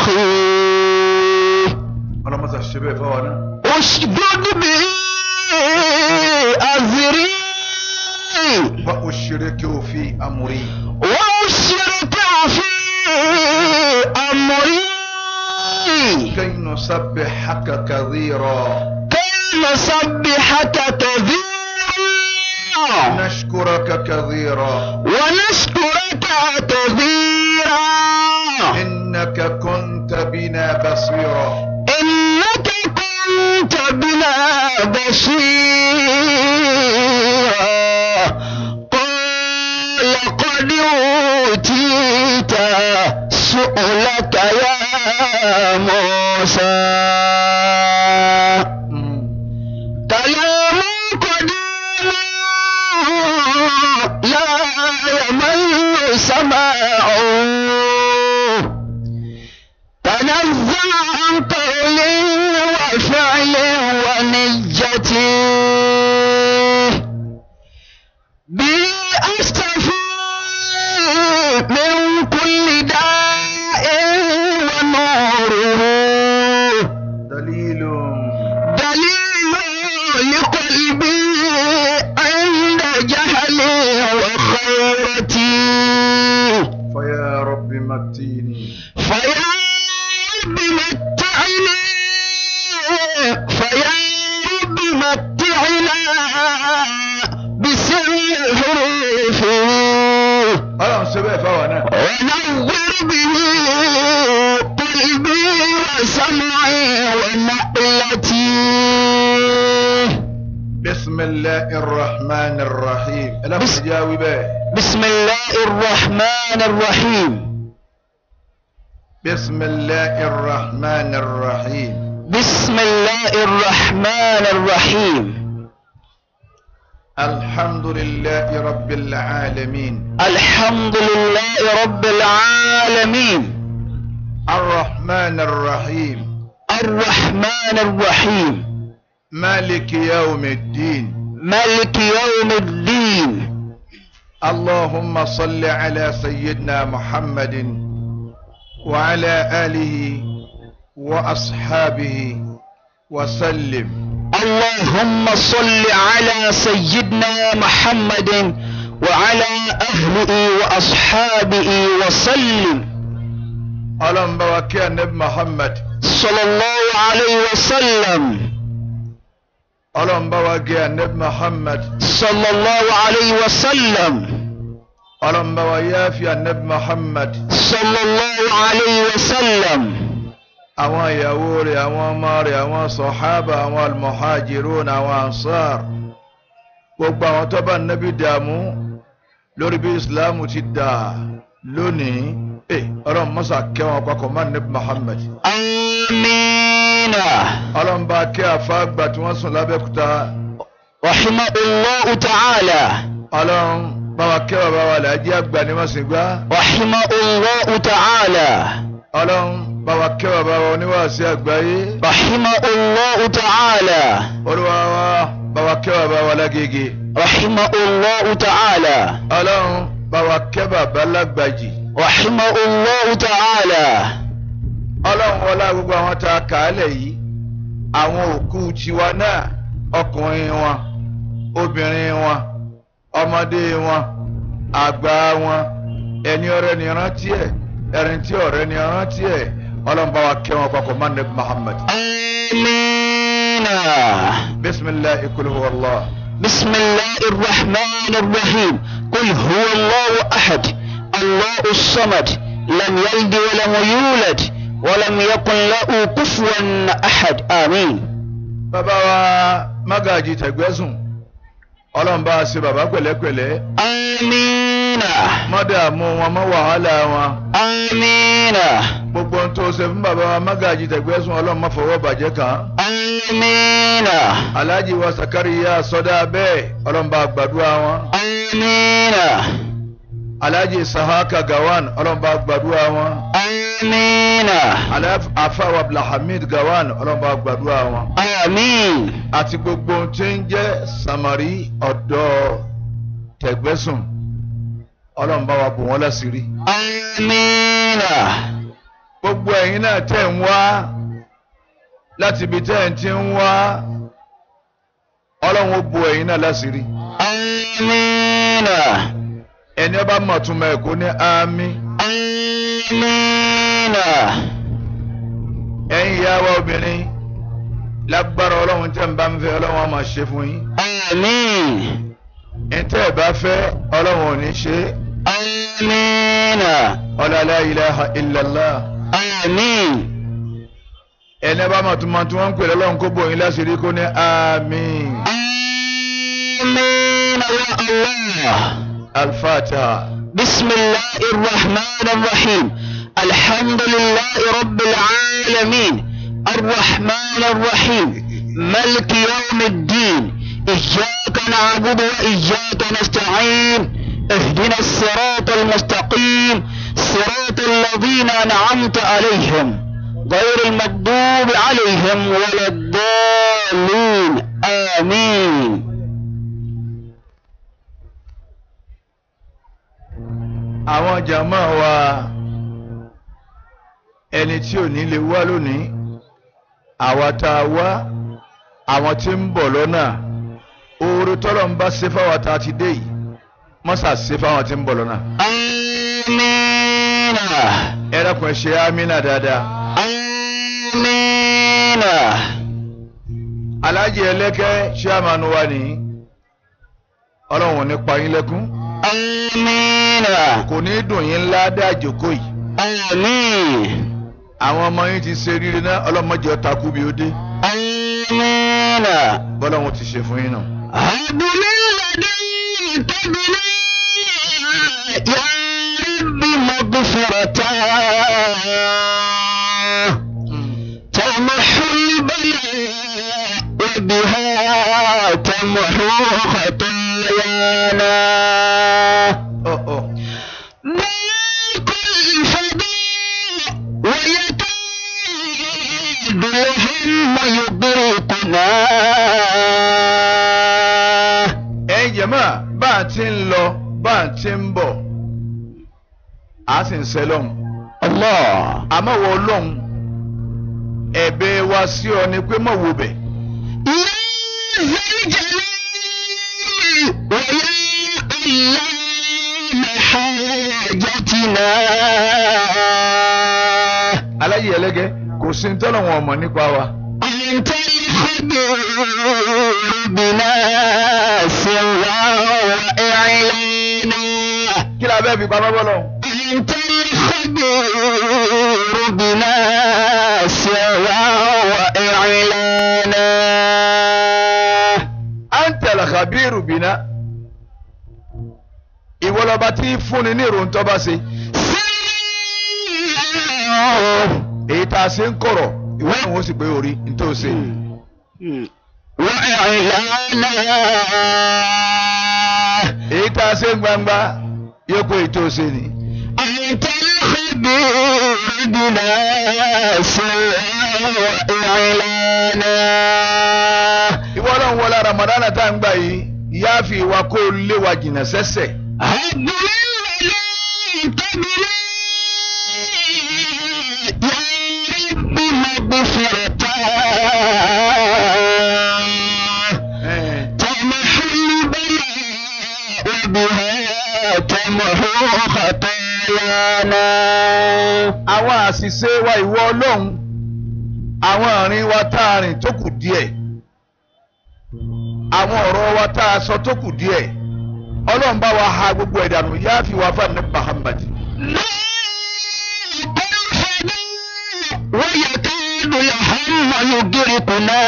أخي ọlọ́mọsà ṣe bẹ́ẹ̀ fáwọn náà. اشدد به أزري wa ushriku fi amri. وأشرك في أمري kay nusabbihaka kathira. كي نسبحك كثيرا nashkuraka kathira. ونشكرك كثيرا innaka kunta bina basira. إنك كنت بنا بصيرا قال قد أوتيت سؤلك يا موسى Mm. كلام قديم لا يمل سماعه تنزع عن قول وفعل ونية به أستفي من كل داء ونوره dalilun. دليل لقلبي عند جهلي وخيرتي فيا رب متيني. فيا رب متعنا فيا رب متعنا بسر الحروف ọlọ́run ṣe bẹ́ẹ̀ fáwọn náà. ونور به قلبي وسمعي ونقلتي بسم الله الرحمن الرحيم. ẹ lọ́kùnrin بس- jẹ́ awí bẹ́ẹ̀. بسم الله الرحمن الرحيم بسم الله الرحمن الرحيم. بسم الله الرحمن الرحيم الحمد لله رب العالمين. الحمد لله رب العالمين الرحمن الرحيم. الرحمن الرحيم مالك يوم الدين. ملك يوم الدين اللهم صل على سيدنا محمد وعلى آله وأصحابه وسلم اللهم صل على سيدنا محمد وعلى أهله وأصحابه وسلم اللهم بارك يا نبي محمد صلى الله عليه وسلم اللهم بارك يا نبي محمد صلى الله عليه وسلم اللهم بارك يا نبي محمد صلى الله عليه وسلم àwọn ìyàwó rẹ̀ àwọn ọmọ rẹ̀ àwọn sọ̀hábà àwọn almuhajirun àwọn ansar gbogbo àwọn tó bá nẹ́bí dààmú lórí bí ìsìláàmù ti dà lónìí ẹ ọlọ́run mọ́sà kẹwọn papọ̀ má nẹ́bí muhammed آمين ọlọ́run bá kẹ́ àfáàgbà tí wọ́n sùn lábẹ́kúta رحمه الله تعالى ọlọ́run bá wa kẹ́ bàbá wa làájí àgbà ní mọ̀sìngbá رحمه الله تعالى ọlọ́run bá wa kẹ́ bàbá wa oníwàásí àgbáyé رحمه الله تعالى olúwa wa bá wa kẹ́ bàbá wa lágége رحمه الله تعالى ọlọ́run bá wa kẹ́ bàbá lágbàjì رحمه الله تعالى ọlọ́run wọlá gbogbo àwọn tá a kà á lẹ̀ yìí àwọn òkú tiwa náà ọkùnrin wọn obìnrin wọn ọmọdé wọn àgbà wọn ẹni ọ̀rẹ́ ni rántí ẹ ẹni tí ọ̀rẹ́ ni rántí ẹ ọlọ́run bá wa kẹ́ wọn papọ̀ mọ́nẹ́ muhammad آمين bisimilahi kulu wàllá بسم الله الرحمن الرحيم قل هو الله أحد الله الصمد لم يلد ولم يولد ولم يكن له كفوا أحد آمين bàbá wa magaji tẹ̀gbẹ́sùn ọlọ́run bá a ṣe bàbá pẹ̀lẹ́pẹ̀lẹ́ آمين mọ́dàmú wọn mọ́ wàhálà wọn آمين gbogbo ohun tó ṣe fún bàbá wa magaji tẹ̀gbẹ́sùn ọlọ́run má fọwọ́ bàjẹ́ kàn án. آمين alhaji wa sakariya sọdá bẹ́ẹ̀ ọlọ́mọba gbàdúrà wọn آمين alhaji sahaka gawan ọlọ́mọba gbàdúrà wọn آمين Alhaf- afawa abdulhamid gawan ọlọ́mọba gbàdúrà wọn آمين àti gbogbo ohun tí ń jẹ́ samari ọ̀dọ́ tẹ̀gbẹ́sùn ọlọ́mọba wa bò wọ́n láṣìírí آمين gbogbo ẹ̀yin náà tẹ̀ ń wá láti ibi tẹ́ ẹ̀ ti ń wá ọlọ́run ó bo ẹ̀yin náà láṣìírí Amina. ẹni ọba mọ̀túnmọ̀ ẹ̀kọ́ ní àmì Amina. ẹ̀yin ìyá wa obìnrin lágbára ọlọ́run tẹ́ ń bá ń fẹ́ ọlọ́run á máa ṣe fún yín Amin. ẹ̀ tẹ́ ẹ̀ bá fẹ́ ọlọ́run ò ní ṣe Amina. ọlá la ilaha illallah Amin. ẹni ọba mọ̀túnmọ̀ tí wọ́n ń pè lọ́lọ́run kó bo yín láṣìírí kó ní àmì Amina ya Allah. alfatiha. بسم الله الرحمن الرحيم الحمد لله رب العالمين الرحمن الرحيم ملك يوم الدين إياك نعبد وإياك نستعين اهدنا الصراط المستقيم صراط الذين أنعمت عليهم غير المغضوب عليهم ولا الضالين آمين àwọn jàmá wa ẹni tí ò ní lè wá lónìí àwa tá a wá àwọn tí ń bọ̀ lọ́nà oore tọ́lọ̀ ń bá ṣe fáwọn tá a ti dé yìí mọ́sà ṣe fáwọn tí ń bọ̀ lọ́nà. آمين ẹ dákun ẹ ṣe amínà dáadáa. آمين alájì ẹlẹ́kẹ́ chairman wa ní ọlọ́run ò ní pa yín lẹ́kún آمين kò ní dùn yín ńlá dájòkó yìí آمين àwọn ọmọ yín ti ṣe rírì náà ọlọ́mọdé ọ̀tá kú bí ó dé آمين bọ́lọ́run ti ṣe fún yín náà. هب من لدنك بنا يا رب مغفرة تمحو البلاء وبها تمحو خطايانا ọ̀ ọ̀ ضيق الفداء ويكاد الهم يضيقنا ẹ̀yin jẹ̀mọ́ bá a ti ń lọ bá a ti ń bọ̀ a sì ń sẹ́ lọ́hùn الله àmọ́ wọ lọ́hùn ẹ̀bẹ̀ wa sí ọ ni pé mọ̀ wò bẹ̀ يا ذا الجلال ويا علام حاجتنا aláyé ẹlẹ́gẹ́ kò sí ní tọ́lọ̀ wọn ọmọ nípa wa أنت الخبير بنا سرا وإعلانا kí la bẹ́ẹ̀ fi pamọ́ bọ́ lọ́hùn. أنت الخبير بنا سرا وإعلانا anta al-khabiru bina ìwọ lọba tí fúnni ní ìròyìn tó bá ṣe èyí tá a ṣe ń kọ̀rọ̀ ìwọ náà wọ́n sì pé orí ní tó ṣe. وإعلانا èyí tá a ṣe ń gbangba yóò pé èyí tó ṣe ni. أنت الخبير بنا سرا وإعلانا ìwọ náà ń wọlé ramadana tá à ń gbà yìí ìyá fi ìwà kó o lé wa jìnnà sẹ́sẹ̀. هب من لدنك بنا يا رب مغفرة تمحو البلاء وبها تمحو خطايانا àwọn àṣìṣe wa ìwọ ọlọ́run àwọn àárín wa tá a rìn tó kù díẹ̀ àwọn ọ̀rọ̀ wa tá a sọ tó kù díẹ̀ ọlọ́run bá wa ha gbogbo ẹ̀dànù yá fi wá fún àmì Muhammad. لا تنفذ ويكاد الهم يدركنا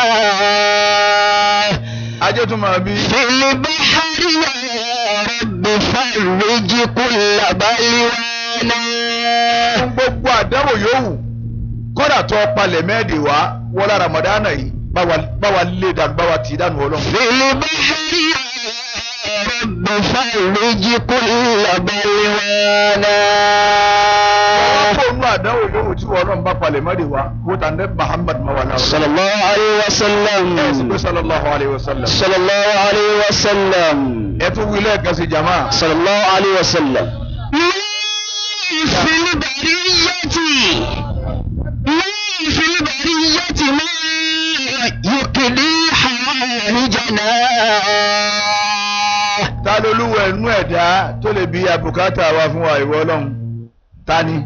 ajé tún máa bí في البحر يا رب فرج كل بلوانا fún gbogbo àdánwò yòówù kódà tó palẹ̀ mẹ́ẹ̀dì wá wọlé ramadana yìí bá wa- bá wa lé dànù bá wa tì í dànù ọlọ́run. في البحر يا رب فرج كل بلوانا wọ́n kó nù àdánwò yòówù tí wọ́n ọlọ́run bá palẹ̀ mẹ́ẹ̀dì wá wó tà ní Muhammad mawala. صلى الله عليه ẹ sì وسلم pé sallallahu alayhi wa sallam. صلى الله عليه وسلم ẹ tún wí lẹ́ẹ̀kan sí jama. صلى الله عليه وسلم في البرية ẹnu ẹ̀dá tó lè bí abùkátà wa fún wa ìwọ ọlọ́run ta ni.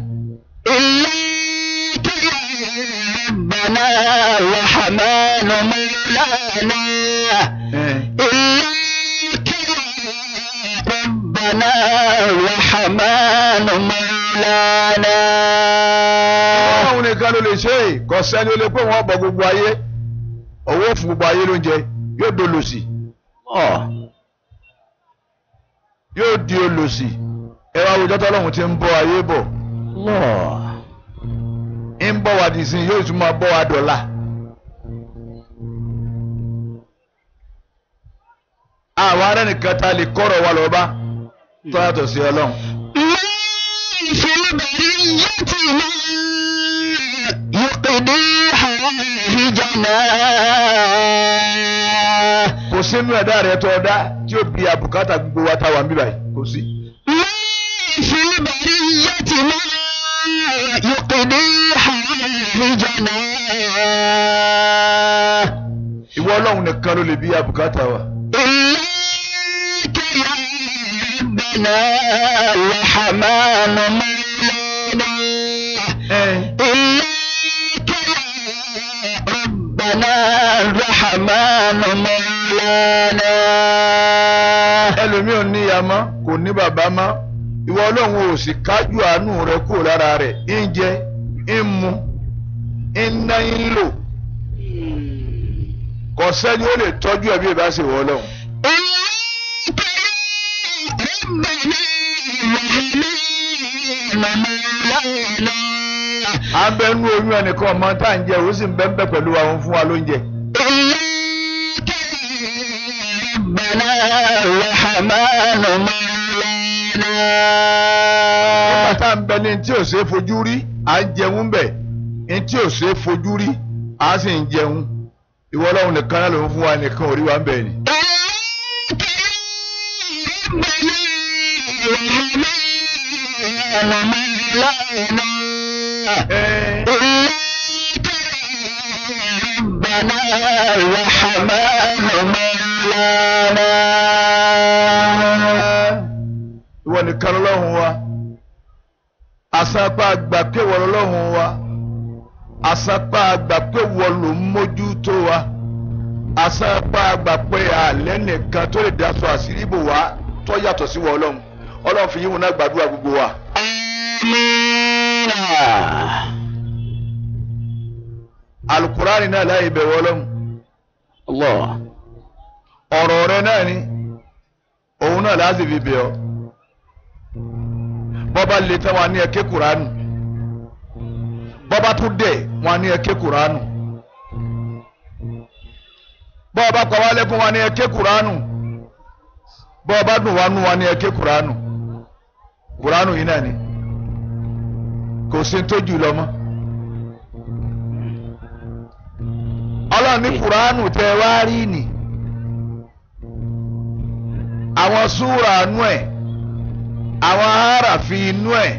إليك يا ربنا الرحمن مولانا إليك يا ربنا الرحمن مولانا ọlọ́run nìkan ló lè ṣe é kò sẹ́ni ó lè pé wọ́n bọ gbogbo ayé owó fún gbogbo ayé lóúnjẹ yóò dolòṣì yóò di olòṣì ẹ wá wùjọ́ tọ́lọ́run ti ń bọ́ ayé bọ̀ ń bọ̀ wá dì sí yóò tún máa bọ́ wá dọ̀la. àwọn ará nìkan ta lè kọ́rọ̀ wa lọ́ba tó yàtọ̀ sí ọlọ́run. ما في البرية ما يقضي حوائجنا kò sínú ẹ̀dá rẹ̀ tó ọ̀dá tí ó bí àbùkátà gbogbo wa táwa ń bíbáyìí kò sí. ما في البرية ما يقضي حوائجنا ìwọ ọlọ́run nìkan ló lè bí àbùkátà wa. إليك يا ربنا الرحمن مولانا إليك يا ربنا الرحمن مولانا ẹlòmíì ò ní ìyá mọ́ kò ní bàbá mọ́ ìwọ ọlọ́run ò sì kájú àánú rẹ kúrò lára rẹ̀ ń jẹ ń mu ń ná ń lò kò sẹ́ni ó lè tọ́jú ẹbí ìbá ṣe wọ ọlọ́run. إليك يا ربنا الرحمن مولانا à ń bẹ nú oyún ẹnìkan ọmọ tá à ń jẹ òun sì ń bẹ ń bẹ pẹ̀lú àwọn fún wa lóúnjẹ. إليك يا ربنا الرحمن مولانا nígbà tá à ń bẹ ní tí ò ṣe é fojú rí à ń jẹun bẹ̀ ní tí ò ṣe é fojú rí à sì ń jẹun ìwọ ọlọ́run nìkan náà ló ń fún wa nìkan ò rí wa ń bẹ̀ ni. ẹ إليك ربنا الرحمن مولانا ìwọ nìkan lọ́lọ́run wa àsápá àgbà pé wọ lọ́lọ́run wa àsápá àgbà pé wọ ló ń mójútó wa àsápá àgbà pé àlẹ́ nìkan tó lè dáṣọ àṣírí bò wá tó yàtọ̀ sí wọ ọlọ́run ọlọ́run fi yíwọ̀n náà gbàdúrà gbogbo wa. آمين alukurani náà láyé bẹ̀rù ọlọ́run الله ọ̀rọ̀ rẹ náà ni òun náà láti fi bẹ̀ ọ́ bọ́ba lè tán wọn ní ẹ̀kẹ́ kuranu bọ́ba tún dẹ̀ wọn ní ẹ̀kẹ́ kuranu bọ́ba pa wá lẹ́kún wọn ní ẹ̀kẹ́ kuranu bọ́ba dùn wọn nú wọn ní ẹ̀kẹ́ kuranu kuranu yìí náà ni kò sí ní tó jù lọ mọ́ ọlọ́run ní kuranu tẹ wá rí ni àwọn súra inú ẹ̀ àwọn aráàfin inú ẹ̀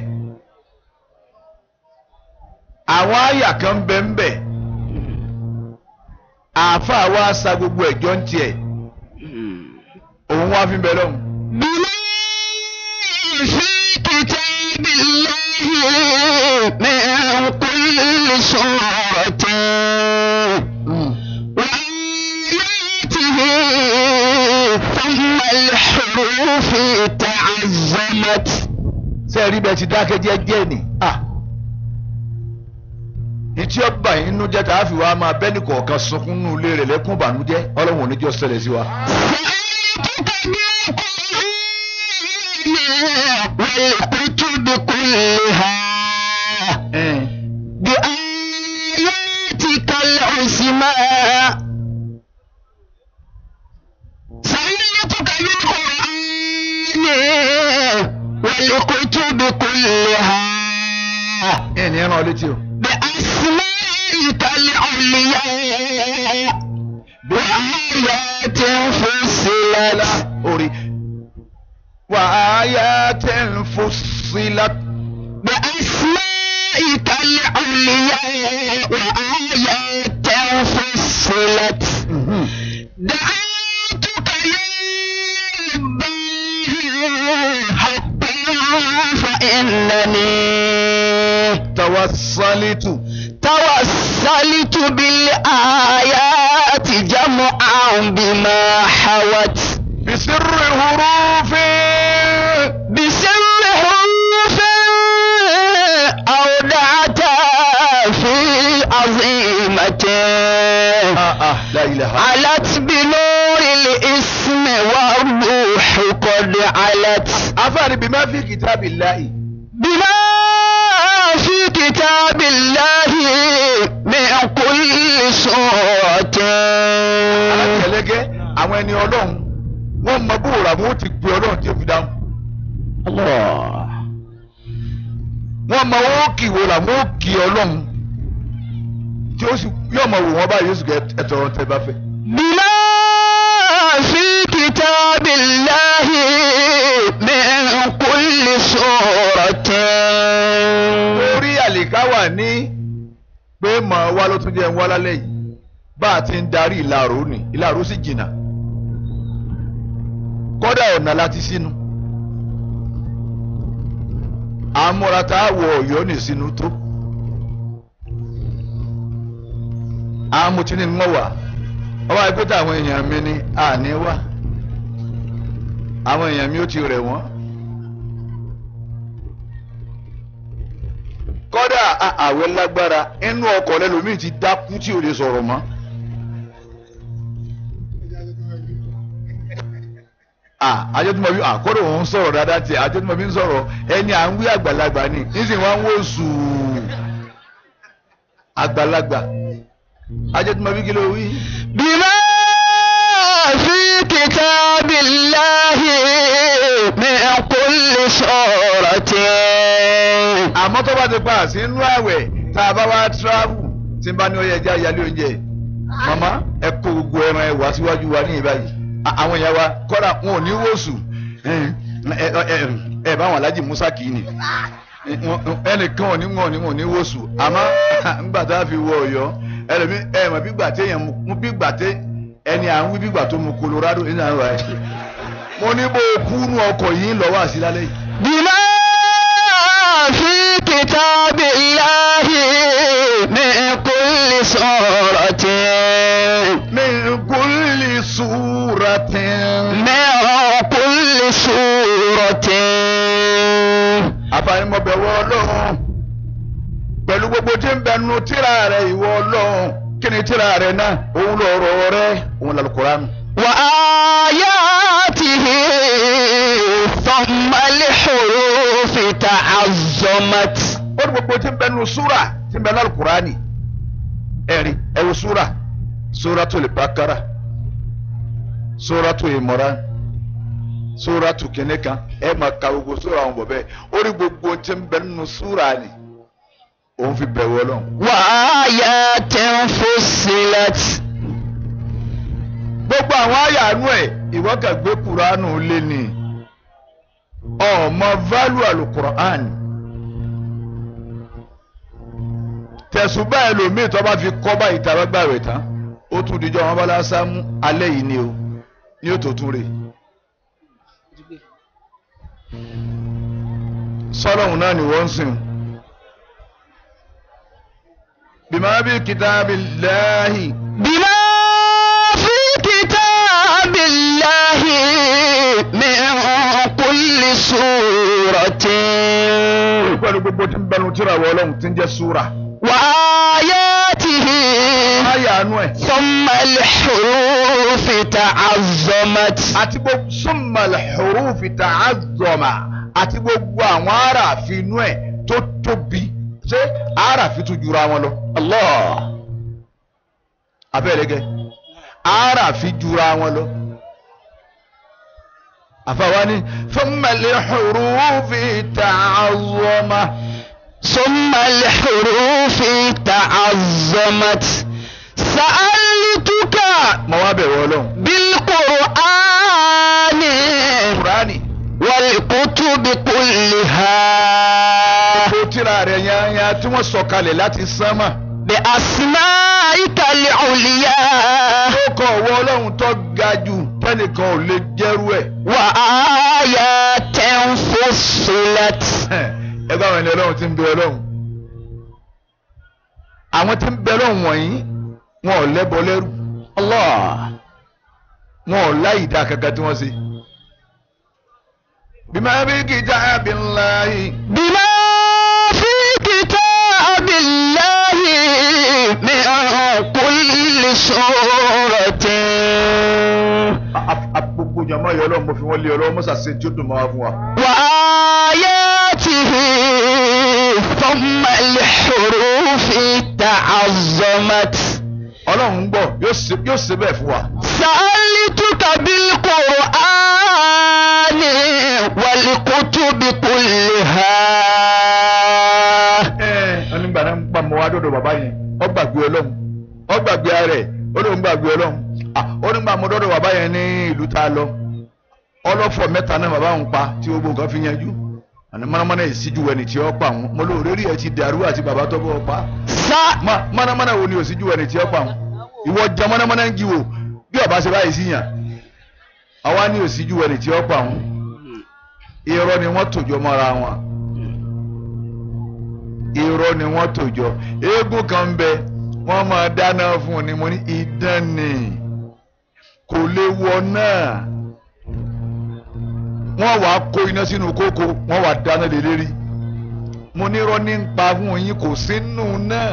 àwọn àyà kan bẹ́ẹ̀nbẹ́ àáfàá wa sa gbogbo ẹ̀jọ́ ń tiẹ̀ òun wá fi bẹ̀ lọ́hùn. بما في كتاب الله من كل سورة وآياته ثم الحروف تعزمت ṣé ẹ rí bẹ́ẹ̀ ti dákẹ́ jẹ́jẹ́ ni ìtí ọba yìí nínú jẹ́ tá a fi wá máa bẹ́ẹ̀ nìkọ̀ọ̀kan sunkún nínú ilé rẹ̀ lẹ́kún ìbànújẹ́ ọlọ́run ò ní jọ́ ṣẹlẹ̀ sí wa. والكتب كلها بآياتك العظمى سألتك بالقرآن والكتب كلها ẹ̀ ní ẹran létí o. بأسمائك العليا بآيات فصلت orí وآيات فصلت بأسمائك العليا وآيات فصلت دعوتك يا رباه tawasalitu توسلت بالآيات جمعا بما حوت bisirri hurufin. بسر حروف أودعت في عظيمة ah ah la ilaha. علت بنور الاسم والروح قد علت afaani bima fi kitabillahi. بما في كتاب الله من كل سورة alákẹ̀lẹ́gẹ́ àwọn ẹni ọlọ́run wọ́n mọ bóòrò àwọn ó ti gbé ọlọ́run tí ó fi dáhùn. الله wọ́n mọ owó kì wo làwọn ó kì ọlọ́run tí ó sì yóò mọ wò wọ́n báyìí yóò sì kẹ́ ẹ̀tọ́ ọ̀rọ̀ tẹ́ bá fẹ́. بما في كتاب الله من كل سورة orí àlìká wà ní pé mọ̀ wá ló tún jẹ́ ń wá lálẹ́ yìí bá a ti ń darí ìlàró ni ìlàró sì jìnnà kódà ọ̀nà láti sínú àmúra tá a wọ ọ̀yọ́ ní sínú tó àmútí ni wọ́n wà ọba ẹgbẹ́ tí àwọn èèyàn mi ní àní wá àwọn èèyàn mi ó ti rẹ̀ wọ́n. kọ́dà a- àwẹ̀ lágbára inú ọkọ̀ lẹ́lòmíì ti dákú tí ò lè sọ̀rọ̀ mọ́. àjọtúmọ̀bí àkọ́dọ̀ òun sọ̀rọ̀ dáadáa tiẹ̀ àjọtúmọ̀bí ń sọ̀rọ̀ ẹni à ń wí àgbàlagbà ni nísìnyí wọ́n ń wò sùúrù àgbàlagbà àjọtúmọ̀bí kí ló wí. بما في كتاب الله من كل سورة àmọ́ tó bá ti pa sínú àwẹ̀ tá a bá wá tíráàbù tí n bá ní ọyẹ ẹja ìyálé oúnjẹ màmá ẹ kó gbogbo ẹran ẹ wá síwájú wa ní ìbáyìí À- àwọn èèyàn wa kọ́ra wọn ò ní wòsù ẹ ẹ ẹ ẹ bá wọn alájì musa kì í ni ẹnìkan ò ní wọn ò ní wọn ò ní wòsù àmọ́ ńgbà tá a fi wọ Ọ̀yọ́ ẹlòmí ẹ mọ̀ bí gbà téèyàn mú bí gbà té ẹni à ń wí bí gbà tó mu Colorado ní àwọn ẹ mo ní bó o kú nú ọkọ̀ yìí ń lọ wá sí lálẹ́ yìí. بما في كتاب الله من كل سورة من كل سورة من كل سورة àfàìmọ̀bẹ̀wọ̀ ọlọ́run pẹ̀lú gbogbo tí ń bẹnu tíra rẹ̀ ìwọ ọlọ́run kí ni tíra rẹ̀ náà òun lọ̀rọ̀ rẹ̀ òun lálùkùránì. وآياته ثم الحروف تعظمت ó ní gbogbo tí ń bẹnu súrà tí ń bẹnu lálùkùránì ẹ̀rí ẹ wo súrà Suratul Bakara Suratul Imran Suratul kìnìún kan ẹ máa ka gbogbo súrà wọn bọ̀ bẹ́ẹ̀ ó ní gbogbo tí ń bẹnu súrà ni òun fi bẹ̀wọ̀ ọlọ́run. وآيات فصلت gbogbo àwọn àyànú ẹ ìwọ kàn gbé kuranu lé ní ọmọ value alukur'an tẹ̀sùbá ẹlòmíì tó bá fi kọ́ báyìí tàbá gbà rẹ̀ tán ó tún dijọ́ wọn bá lásán mú alẹ́ yìí ni o ní ó tó tún rè sọlọ́hún náà ni wọ́n ń sìn bima bi kitabillahi. بما في كتاب الله من كل سورة pẹ̀lú gbogbo tí ń bẹnu tíra wọ ọlọ́run tí ń jẹ́ súra. وآياته àyànú ẹ̀. ثم الحروف تعظمت àti gbogbo summal hurufi ta'azzama àti gbogbo àwọn aráàfin inú ẹ̀ tó tóbi ṣé aráàfin tún jura wọn lọ. الله abẹ́rẹ́gẹ́ aráàfin jura wọn lọ. àfàwání summal hurufi ta'azzama. ثم الحروف تعظمت سألتك mọ wá bẹ̀rù ọlọ́run. بالقرآن kúránì والكتب كلها tó tíra rẹ̀ yányá tí wọ́n sọ̀kalẹ̀ láti sánmà. بأسمائك العليا ó kọ̀ ọ̀wọ́ ọlọ́run tó ga jù tẹ́nìkan ò lè jẹ́rú ẹ̀. وآيات فصلت ẹgbẹ́ àwọn ẹni ọlọ́run ti ń bẹ ọlọ́run àwọn tí ń bẹ lọ́hùn wọ̀nyí wọn ò lẹ́bọ lẹ́rù Allah. wọn ò láyìí dá kankan tí wọ́n ṣe. bima bi kitabillahi. بما في كتاب الله من كل سورة gbogbo jama yọ ọlọ́run mo fi wọ́n lé ọlọ́run mọ́sá ṣe tí ó dùn mọ́ wa fún wa. وآياته ثم الحروف تعظمت ọlọ́run ń gbọ́ yóò ṣe yóò ṣe bẹ́ẹ̀ fún wa. سألتك بالقرآن والكتب كلها ẹ ẹ nígbà náà ń gbà mọ́ wa dọ́dọ̀ bàbá yẹn ó gbàgbé ọlọ́run ó gbàgbé ara ẹ̀ ó lóun gbàgbé ọlọ́run Ah, ó nígbà mọ́ dọ́dọ̀ bàbá yẹn ní ìlú tá a lọ ọlọ́fọ̀ mẹ́ta náà bàbá òun pa tí gbogbo nǹkan fi yanjú àní mọ́nàmọ́ná ìsíjú ẹni tí ó pa òun mo lóore rí ẹ ti dàrú àti bàbá tó bọ́ ọ pa سأ Ma- mọ́nàmọ́ná wo ni òsíjú ẹni tí ó pa òun ìwọ jẹ mọ́nàmọ́ná ń jí wò bí ọba ṣe báyìí sí yàn àwa ní òsíjú ẹni tí ó pa òun irọ́ ni wọ́n tòjọ́ mọ́ra wọn irọ́ ni wọ́n tòjọ́ eégún kan ń bẹ wọ́n máa dáná fún un ni mo ní idán ni kò lè wọ náà wọ́n wàá kó iná sínú kókó wọ́n wàá dáná lé lérí mo ní irọ́ ní ń pa fún yín kò sínú náà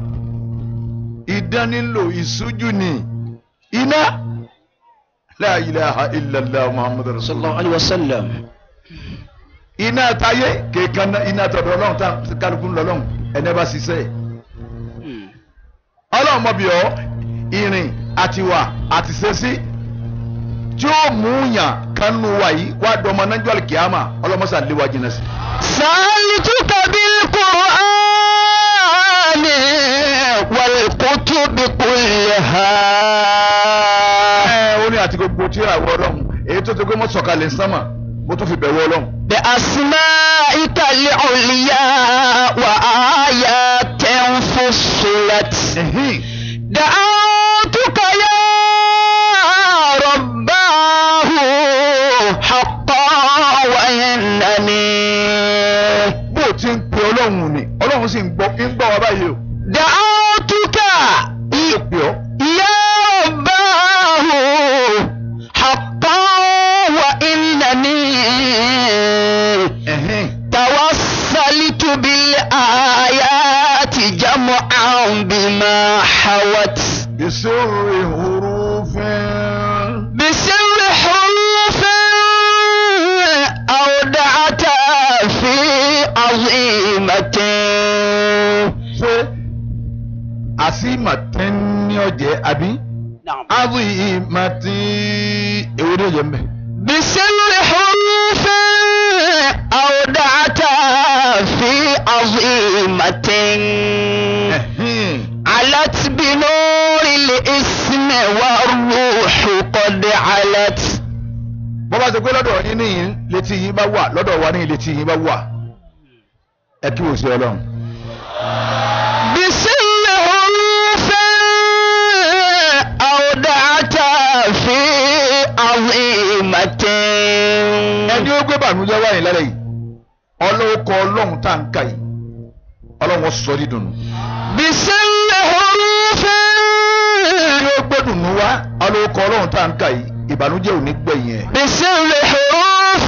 idán nílò ìṣújú ni iná la ilaha illallah muhammadu صلى rasulullah الله عليه وسلم iná táyé kéèkan náà iná tọ̀dọ̀ ọlọ́run tá kálukú ń lọ lọ́hùn ẹni bá ṣiṣẹ́ ẹ̀. ọlọ́run mọ̀ bí ọ́ ìrìn àtiwà àti ṣẹ́sí tí ó mú yàn kánú wa yìí wá dọ́mọ nájọ́ àlùkìyàmà ọlọ́mọṣà lé wa jìnnà sí. سألتك بالقرآن والكتب كلها ẹ ó ní àti gbogbo tíra wọ ọlọ́run èyí tó ti gbé mọ́ sọ̀kalẹ̀ sánmà mo tún fi bẹ̀wọ̀ ọlọ́run. بأسمائك العليا وآيات فصلت Ẹ̀hìn. دعوتك يا رباه حقا وإنني bó o ti ń pe ọlọ́run ni ọlọ́run sì ń gbọ́ ń gbọ́ wa báyìí o. دعوتك ó pè ọ́ يا رباه حقا وإنني Ẹ̀hìn. توسلت بالآيات جمعا بما حوت بسر حروف بسر حروف أودعت في عظيمة ṣé àsìmọ̀tẹ́ ní ọ̀jẹ̀ àbí نعم àbìmọ̀tì èwo ni ọ̀jẹ̀ ń bẹ̀. بسر حروف أودعت في عظيمة Ẹ̀hìn. علت بنور الاسم والروح قد علت bọ́ bá ṣe pé lọ́dọ̀ yín níyìn létí yín bá wà lọ́dọ̀ wa níyìn létí yín bá wà ẹ kí wò sí ọlọ́run. بسر حروف أودعت في عظيمة ẹni ó gbé bànújẹ́ wáyé lálẹ́ yìí ọlọ́wọ́ kọ ọlọ́run tá à ń kà yìí ọlọ́run sọ ní dùnú. بسر حروف ẹni ó gbé dùnú wá ọlọ́wọ́ kọ ọlọ́run tá à ń kà yìí ìbànújẹ́ ò ní gbẹ̀yìn ẹ̀. بسر حروف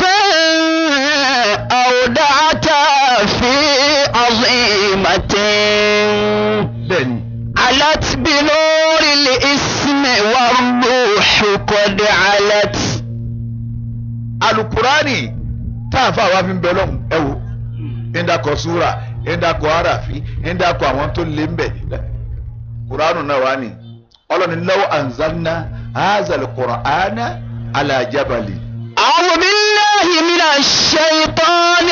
أودعت في عظيمة bẹ́ẹ̀ni علت بنور الاسم والروح قد علت alukurani tá a fà wá fi ń bẹ lọ́hùn ẹ wò ndakọ̀ súra ndakọ̀ arafi ndakọ̀ àwọn tó lé ń bẹ̀ kuranu náà wá ní ọlọ́ni lọ́wọ́ anzalna hazal kur'ana ala jabali. أعوذ بالله من الشيطان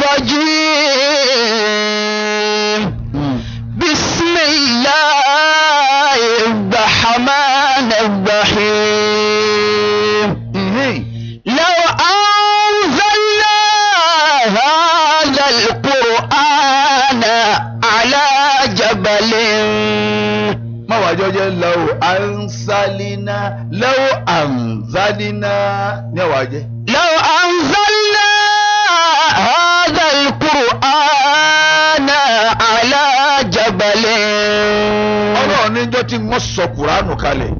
الرجيم بسم الله الرحمن الرحيم Mhm. لو أنزلنا هذا القرآن على جبل má wàá jọjẹ lọ́wọ́ ansalina lọ́wọ́ anzalina ní ọ̀wá jẹ́. لو أنزلنا هذا القرآن على جبل níjọ́ tí wọ́n sọ kùránù kalẹ̀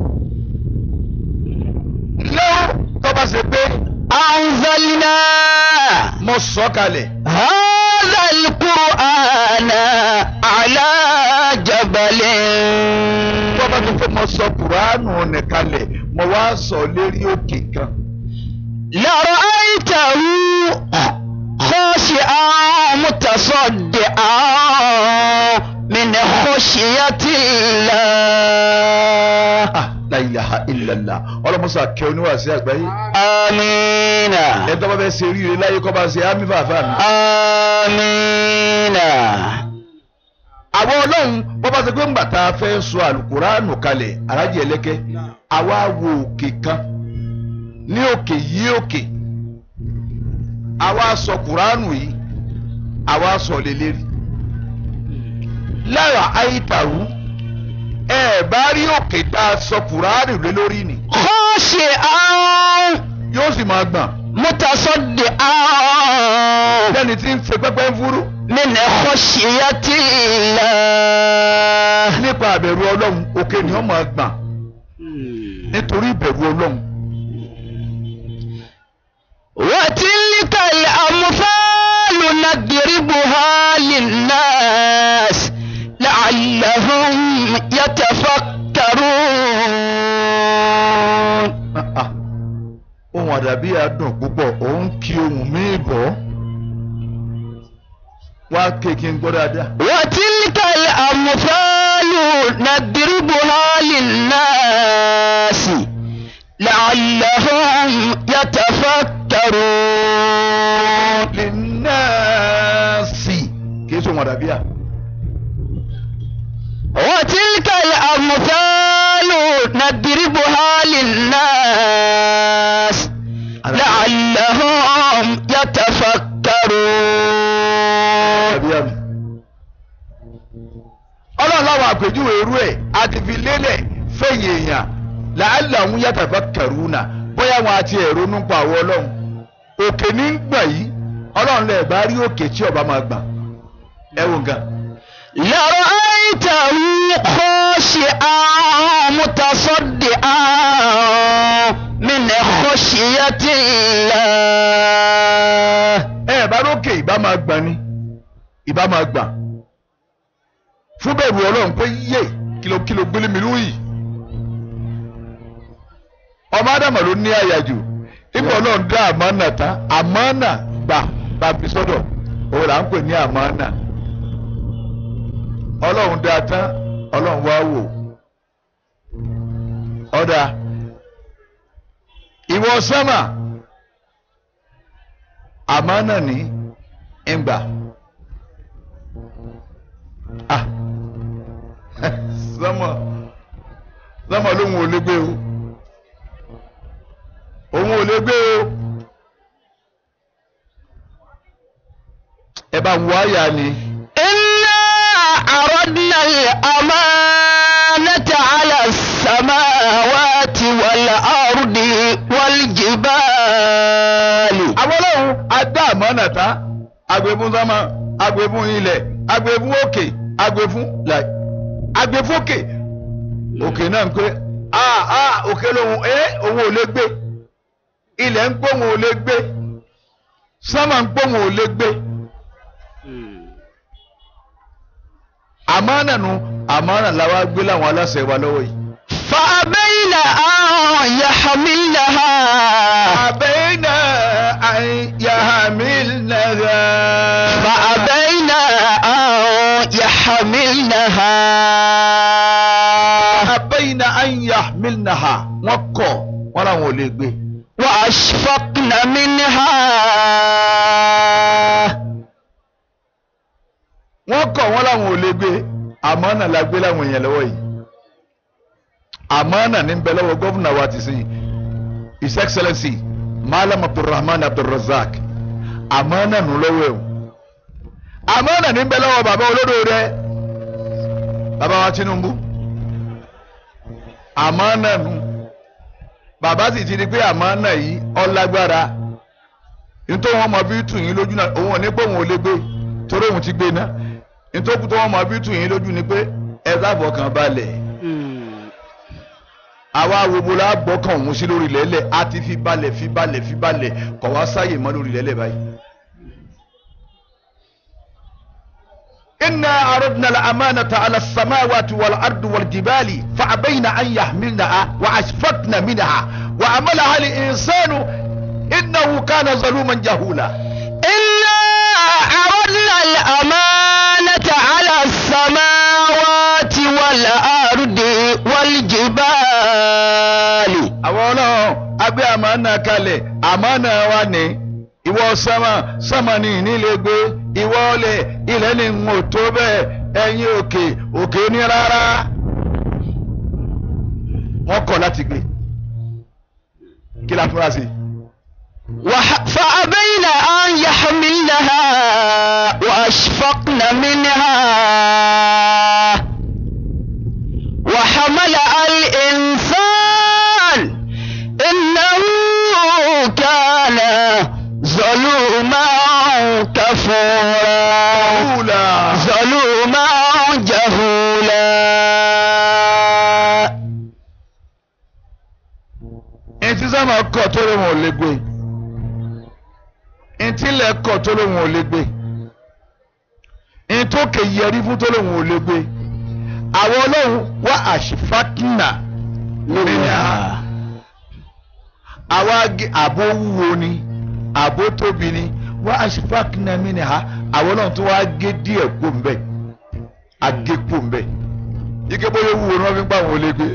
lọ́wọ́ tó bá ṣe pé أنزلنا mo sọ kalẹ̀ هذا القرآن على جبل tó bá tó pé mo sọ kùránù nì kalẹ̀ mo wá sọ lérí òkè kan لرأيته خاشعا متصدعا من خشية الله ah la ilaha illallah ọlọ́mọsá kẹ́ oníwàásí àgbáyé آمين ẹ tó bá fẹ́ ṣe ríire láyé kọ́ bá ṣe ámì fàáfà mi. آمين àwọn ọlọ́run bọ́ bá ṣe pé ńgbà tá a fẹ́ sọ àlùkùránù kalẹ̀ arájì ẹlẹ́kẹ́ àwa wo òkè kan ní òkè yí òkè àwa sọ kùránù yìí àwa sọ lélẹ́rì lára àyítàrú ẹ bá rí òkè tá a sọ kùránù lé lórí ni خاشعا yóò sì máa gbọ̀n متصدعا lẹ́ni tí ń ṣe pẹ́pẹ́ ń fúrú من خشية الله nípa àbẹ̀rù ọlọ́run òkè ni wọ́n máa gbọ̀n nítorí ìbẹ̀rù ọlọ́run. وتلك الأمثال نضربها للناس لعلهم يتفكرون Ah, ah. ohun àdàbí adùn púpọ̀ òun kí ohun míì bọ̀ wá kéèké ń gbọ́ dáadáa. وتلك الأمثال نضربها للناس لعلهم يتفكرون lẹ́nàásì kìí sọ ohun àdàbí à. وتلك الأمثال نضربها للناس لعلهم يتفكرون àdàbí à mi. ọlọ́run láwọn àpèjúwe irú ẹ̀ àti fi lélẹ̀ fẹ̀yìn èèyàn làálà ń yàtọ̀ fẹ́ kẹrù náà bóyá wọn àti ẹ̀rọ ń pa àwọ̀ ọlọ́run òkè ní ń gbà yìí ọlọ́run lè bá rí òkè tí ọba máa gbà ẹ wò nǹkan. لرأيته خاشعا متصدعا من خشية الله ẹ bá lókè ìbá máa gbà ni ìbá máa gbà fún bẹ̀rù ọlọ́run pé yé kìlókìló gbélé mi lóyìí ọmọ ádámà ló ní àyàjù ipò ọlọ́run dá àmánà tán àmánà gbà bàbí sọ́dọ̀ òun là ń pè ní àmánà ọlọ́run dá tán ọlọ́run wá wò ọ̀dà ìwọ sámà àmánà ní ìgbà ah sámà sámà lóhun ò lè gbé o òun ò lè gbé o ẹ bá wọ àyà ni إنا عرضنا الأمانة على السماوات والأرض والجبال àwọn ọlọ́run adá àmánà tá agbèfún sámà agbèfún ilẹ̀ agbèfún òkè agbèfún láì agbèfún òkè òkè náà ń pé a a òkè lòun ẹ òun ò lè gbé ilẹ̀ ń pé òun ò lè gbé sámà ń pé òun ò lè gbé àmánà nu àmánà làwa gbé láwọn aláṣẹ wa lọ́wọ́ yìí. فأبين أن يحملنها àbẹ́yìnà àyàmílnàgà. فأبين أن يحملنها àbẹ́yìnà àyàmílnàhà wọ́n kọ̀ wọ́n làwọn ò lè gbé. وأشفقن منها wọ́n kọ̀ wọ́n làwọn ò lè gbé àmánà la gbé láwọn èèyàn lọ́wọ́ yìí. àmánà ní bẹ lọ́wọ́ gọ́fúnà wa ti sìn his excellency malam abdulrahman abdulrazak àmánà nù lọ́wọ́ ẹ̀ o. àmánà ní bẹ lọ́wọ́ bàbá olódò rẹ bàbá wa tinubu àmánà nù bàbá sì ti di pé àmánà yìí ọlágbára nítorí wọn mọ bí tù yín lójú náà òun ò ní pé òun ò lè gbé torí òun ti gbé náà nítorí tó wọn mọ bí tù yín lójú ni pé ẹ sáfọ kan balẹ̀ àwa wobo la gbọ́kàn òun sí lórí lẹ́lẹ̀ a ti fi balẹ̀ fi balẹ̀ fi balẹ̀ kọ̀ wá sáyè mọ́ lórí lẹ́lẹ̀ báyìí. إنا عرضنا الأمانة على السماوات والأرض والجبال فأبين أن يحملنها وأشفقن منها وعملها الإنسان إنه كان ظلوما جهولا إنا عرضنا الأمانة على السماوات والأرض والجبال àwọn ọlọ́run agbé àmánà kalẹ̀ àmánà wa ní ìwọ sánmà sánmà ní ìnílẹ̀ gbé ìwọ ọlẹ̀ ilẹ̀ ní ń tó bẹ́ẹ̀ ẹ̀yin òkè òkè ní rárá wọ́n kọ̀ láti gbé kí la fúnra sí. وح- فأبين أن يحملنها وأشفقن منها وحمل الإنسان إنه كان ظلوما كفورا Kúùlà ظلوما جهولا ntí sánmà kọ̀ tó lóun ò lè gbé ntí ilẹ̀ kọ̀ tó lóun ò lè gbé ntókè yẹrí fún tó lóun ò lè gbé àwọn ọlọ́run wá àṣìfákínà منها àwa gé- àbó wúwo ni àbó tóbi ni wá àṣìfákínà mìíràn àwọn ọlọ́run tó wá gé díẹ̀ kó mbẹ́ agé kó mbẹ́ ike bóyá wúwo ni wọ́n fi ń gbà wọ́n lé gbé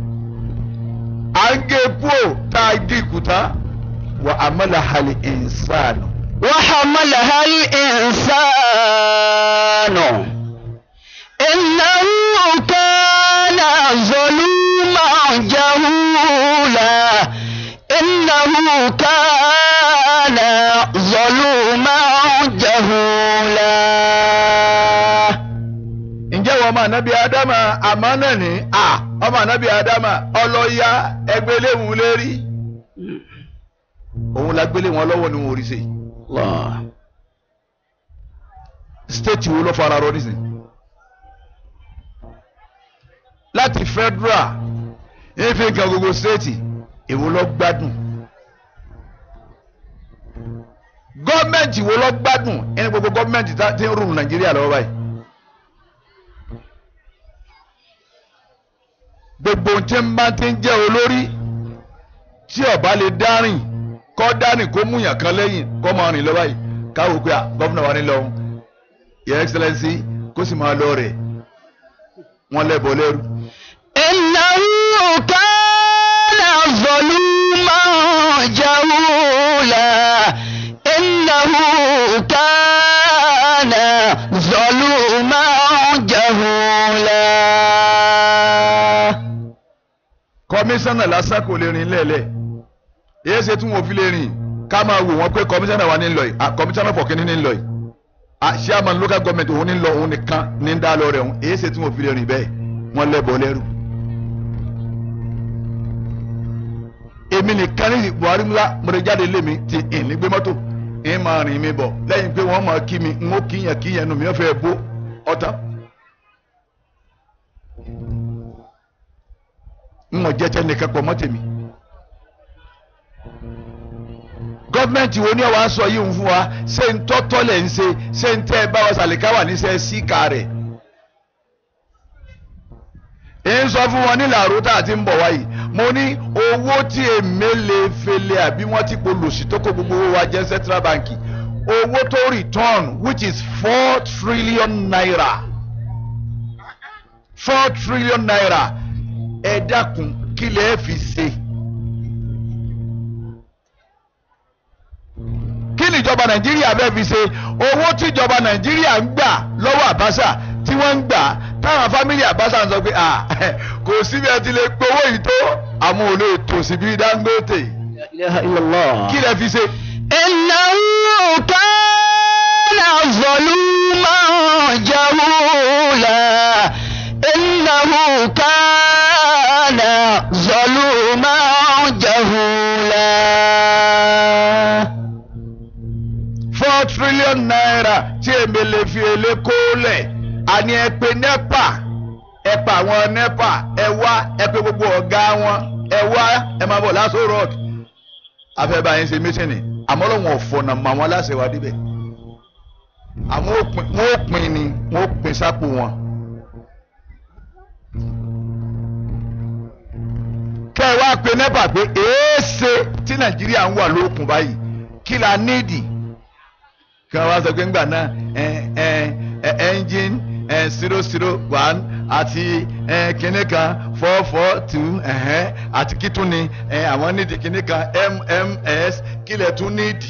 à ń gé kúò tá a gé ìkúta wà àmàlà hàlì ìnsánù وحملها الإنسان إنه كان ظلوما جهولا إنه كان ظلوما جهولا ǹjẹ́ wọ́n ọmọ ànábì ádámà àmánà ní à ọmọ ànábì ádámà ọlọ́yà ẹgbẹ́ léwu lérí òun la gbélé wọn lọ́wọ́ ni wọn ò rí ṣe الله state wo ló fara rọ nísìnyí láti federal ife nǹkan gbogbo state èwo ló gbádùn gọ́ọ̀mẹ̀ntì wo ló gbádùn ẹni gbogbo gọ́ọ̀mẹ̀ntì tá- tí ń rúlu nàìjíríà lọ́wọ́ báyìí gbogbo tí ń bá ti ń jẹ́ olórí tí ọba lè dárìn kọ́ dárìn kó múyàn kan lẹ́yìn kọ́ máa rìn lọ báyìí káwọ́ pé à gọ́fúnà wa ní lọ́hùn your excellency kó sì máa lọ rẹ̀ wọ́n lẹ́bọ̀ lẹ́rú. إنه كان ظلوما جهولا إنه كان ظلوما جهولا kọmíṣánná lásán kò lè rìn lẹ́lẹ̀ èyí ṣe tí wọn fi lè rìn ká máa wò wọ́n pé kọmíṣánná wa ní lọ yìí kọmíṣánná fọ̀kínní ní lọ yìí chairman local government òun ní lọ òun nìkan ní ń dá lọ rẹ̀ òun èyí ṣe tí wọn fi lè rìn bẹ́ẹ̀ wọ́n lẹ́bọ̀ lẹ́rú. èmi nìkan ní buhari ńlá mo lè jáde lé mi ti ìní gbé mọ́tò ń máa rìn mi bọ̀ lẹ́yìn pé wọ́n máa kí mi ń ó kíyàn kíyàn nù mí ó fẹ́ bó ọ̀tá. ń wọ́n jẹ́ tẹ́nìkan pọ̀ mọ́ tèmi. gọ́ọ̀mẹ̀ntì wo ni ọ̀ wá sọ yìí ń fún wa ṣé ń tọ́tọ́ lẹ̀ ń ṣe ṣé ń tẹ́ ẹ bá wa sàlìkà wà ní sẹ́ síkà rẹ̀. ń sọ fún wọn nílẹ̀ àrò tá a ti ń bọ̀ wáyìí mo ní owó tí èmẹ́lẹ̀ fẹlẹ̀ àbí wọ́n ti polòsì tó kó gbogbo owó wa jẹ́ central bank owó tó return which is four trillion naira four trillion naira ẹ dákun kí lè fi ṣe. kí ni ìjọba nàìjíríà fẹ́ fi ṣe owó tí ìjọba nàìjíríà ń gbà lọ́wọ́ àbáṣà tí wọ́n ń gbà táwọn fámìlì àbáṣà ń sọ pé à kò síbi ẹ ti lè gbowó yìí tó àwọn ò lè tò síbi dangote لا إله إلا الله kí lè fi ṣe. إنه كان ظلوما جهولا إنه كان ظلوما جهولا four trillion naira tí èmi lè fi èlé kó lẹ̀ àní ẹ pè nepa ẹ pa àwọn nepa ẹ wá ẹ pè gbogbo ọ̀gá wọn ẹ wá ẹ máa bọ̀ lásò rock afẹ́bá yín ṣe mítìnì àmọ́ lọ́wọ́n ọ̀fọ̀nà mọ àwọn aláṣẹ wa débẹ̀ àwọn òpin wọn ò pin ni wọn ò pin sápò wọn. kẹ́ ẹ wá pe nẹ́pà pé èéṣe tí nàìjíríà ń wà lókun báyìí kí la níìdì kí wọ́n wá sọ pé ńgbà náà ẹ ẹ ẹ engine ẹ zero zero one àti ẹ kinní kan four four two ẹ̀hẹ́n àti kí tún ni ẹ àwọn níìdì kinní kan mms kí lẹ̀ tún níìdì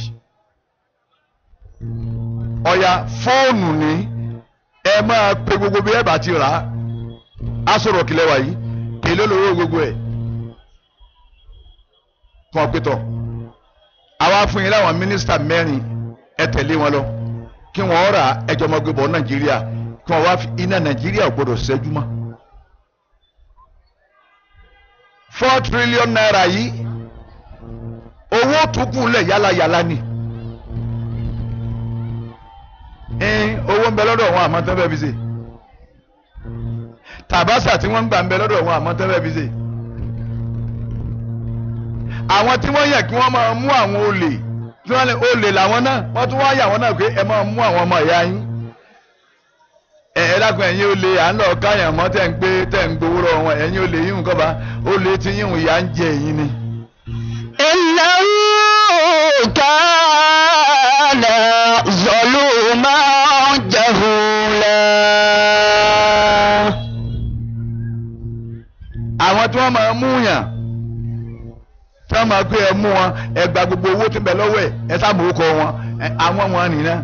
ọ̀ya fóònù ni ẹ máa pe gbogbo bí ẹ bá ti rà á á sọ̀rọ̀ kílẹ̀ wáyé èlé lówó gbogbo ẹ̀ fún ọ pé tọ̀ àwa fún yín láwọn mínísítà mẹ́rin ẹ tẹ̀lé wọn lọ kí wọ́n rà ẹjọ́ ọmọ gbé bọ̀ nàìjíríà kí wọ́n wá fi iná nàìjíríà ò gbọ́dọ̀ ṣẹ́jú mọ́. four trillion naira yìí owó tukù lẹ̀ yálàyàlà ni ẹn owó ń bẹ lọ́dọ̀ wọn àmọ́ tẹ́ bẹ́ẹ̀ fi ṣe tàbásà tí wọ́n ń gbà ń bẹ lọ́dọ̀ wọn àmọ́ tẹ́ bẹ́ẹ̀ fi ṣe àwọn tí wọ́n yẹ kí wọ́n máa mú àwọn olè tí wọ́n lè olè làwọn náà wọ́n tún wá yà wọ́n náà pé ẹ máa mú àwọn ọmọ ìyá yín ẹ ẹ dákun ẹ̀yin olè à ń lọ káyàn mọ́ tẹ̀ ń gbé tẹ̀ ń gbowó lọ́wọ́ wọn ẹ̀yin olè yín nǹkan bá olè tí yín ìyá ń jẹ ẹ̀yin ni. إنه كان ظلوما جهولا àwọn tí wọ́n máa mú yàn tí wọ́n máa gbé ẹ mú wọn ẹ gba gbogbo owó tí ń bẹ lọ́wọ́ ẹ̀ ẹ sábà orúkọ wọn ẹ, àwọn wọn nìyẹn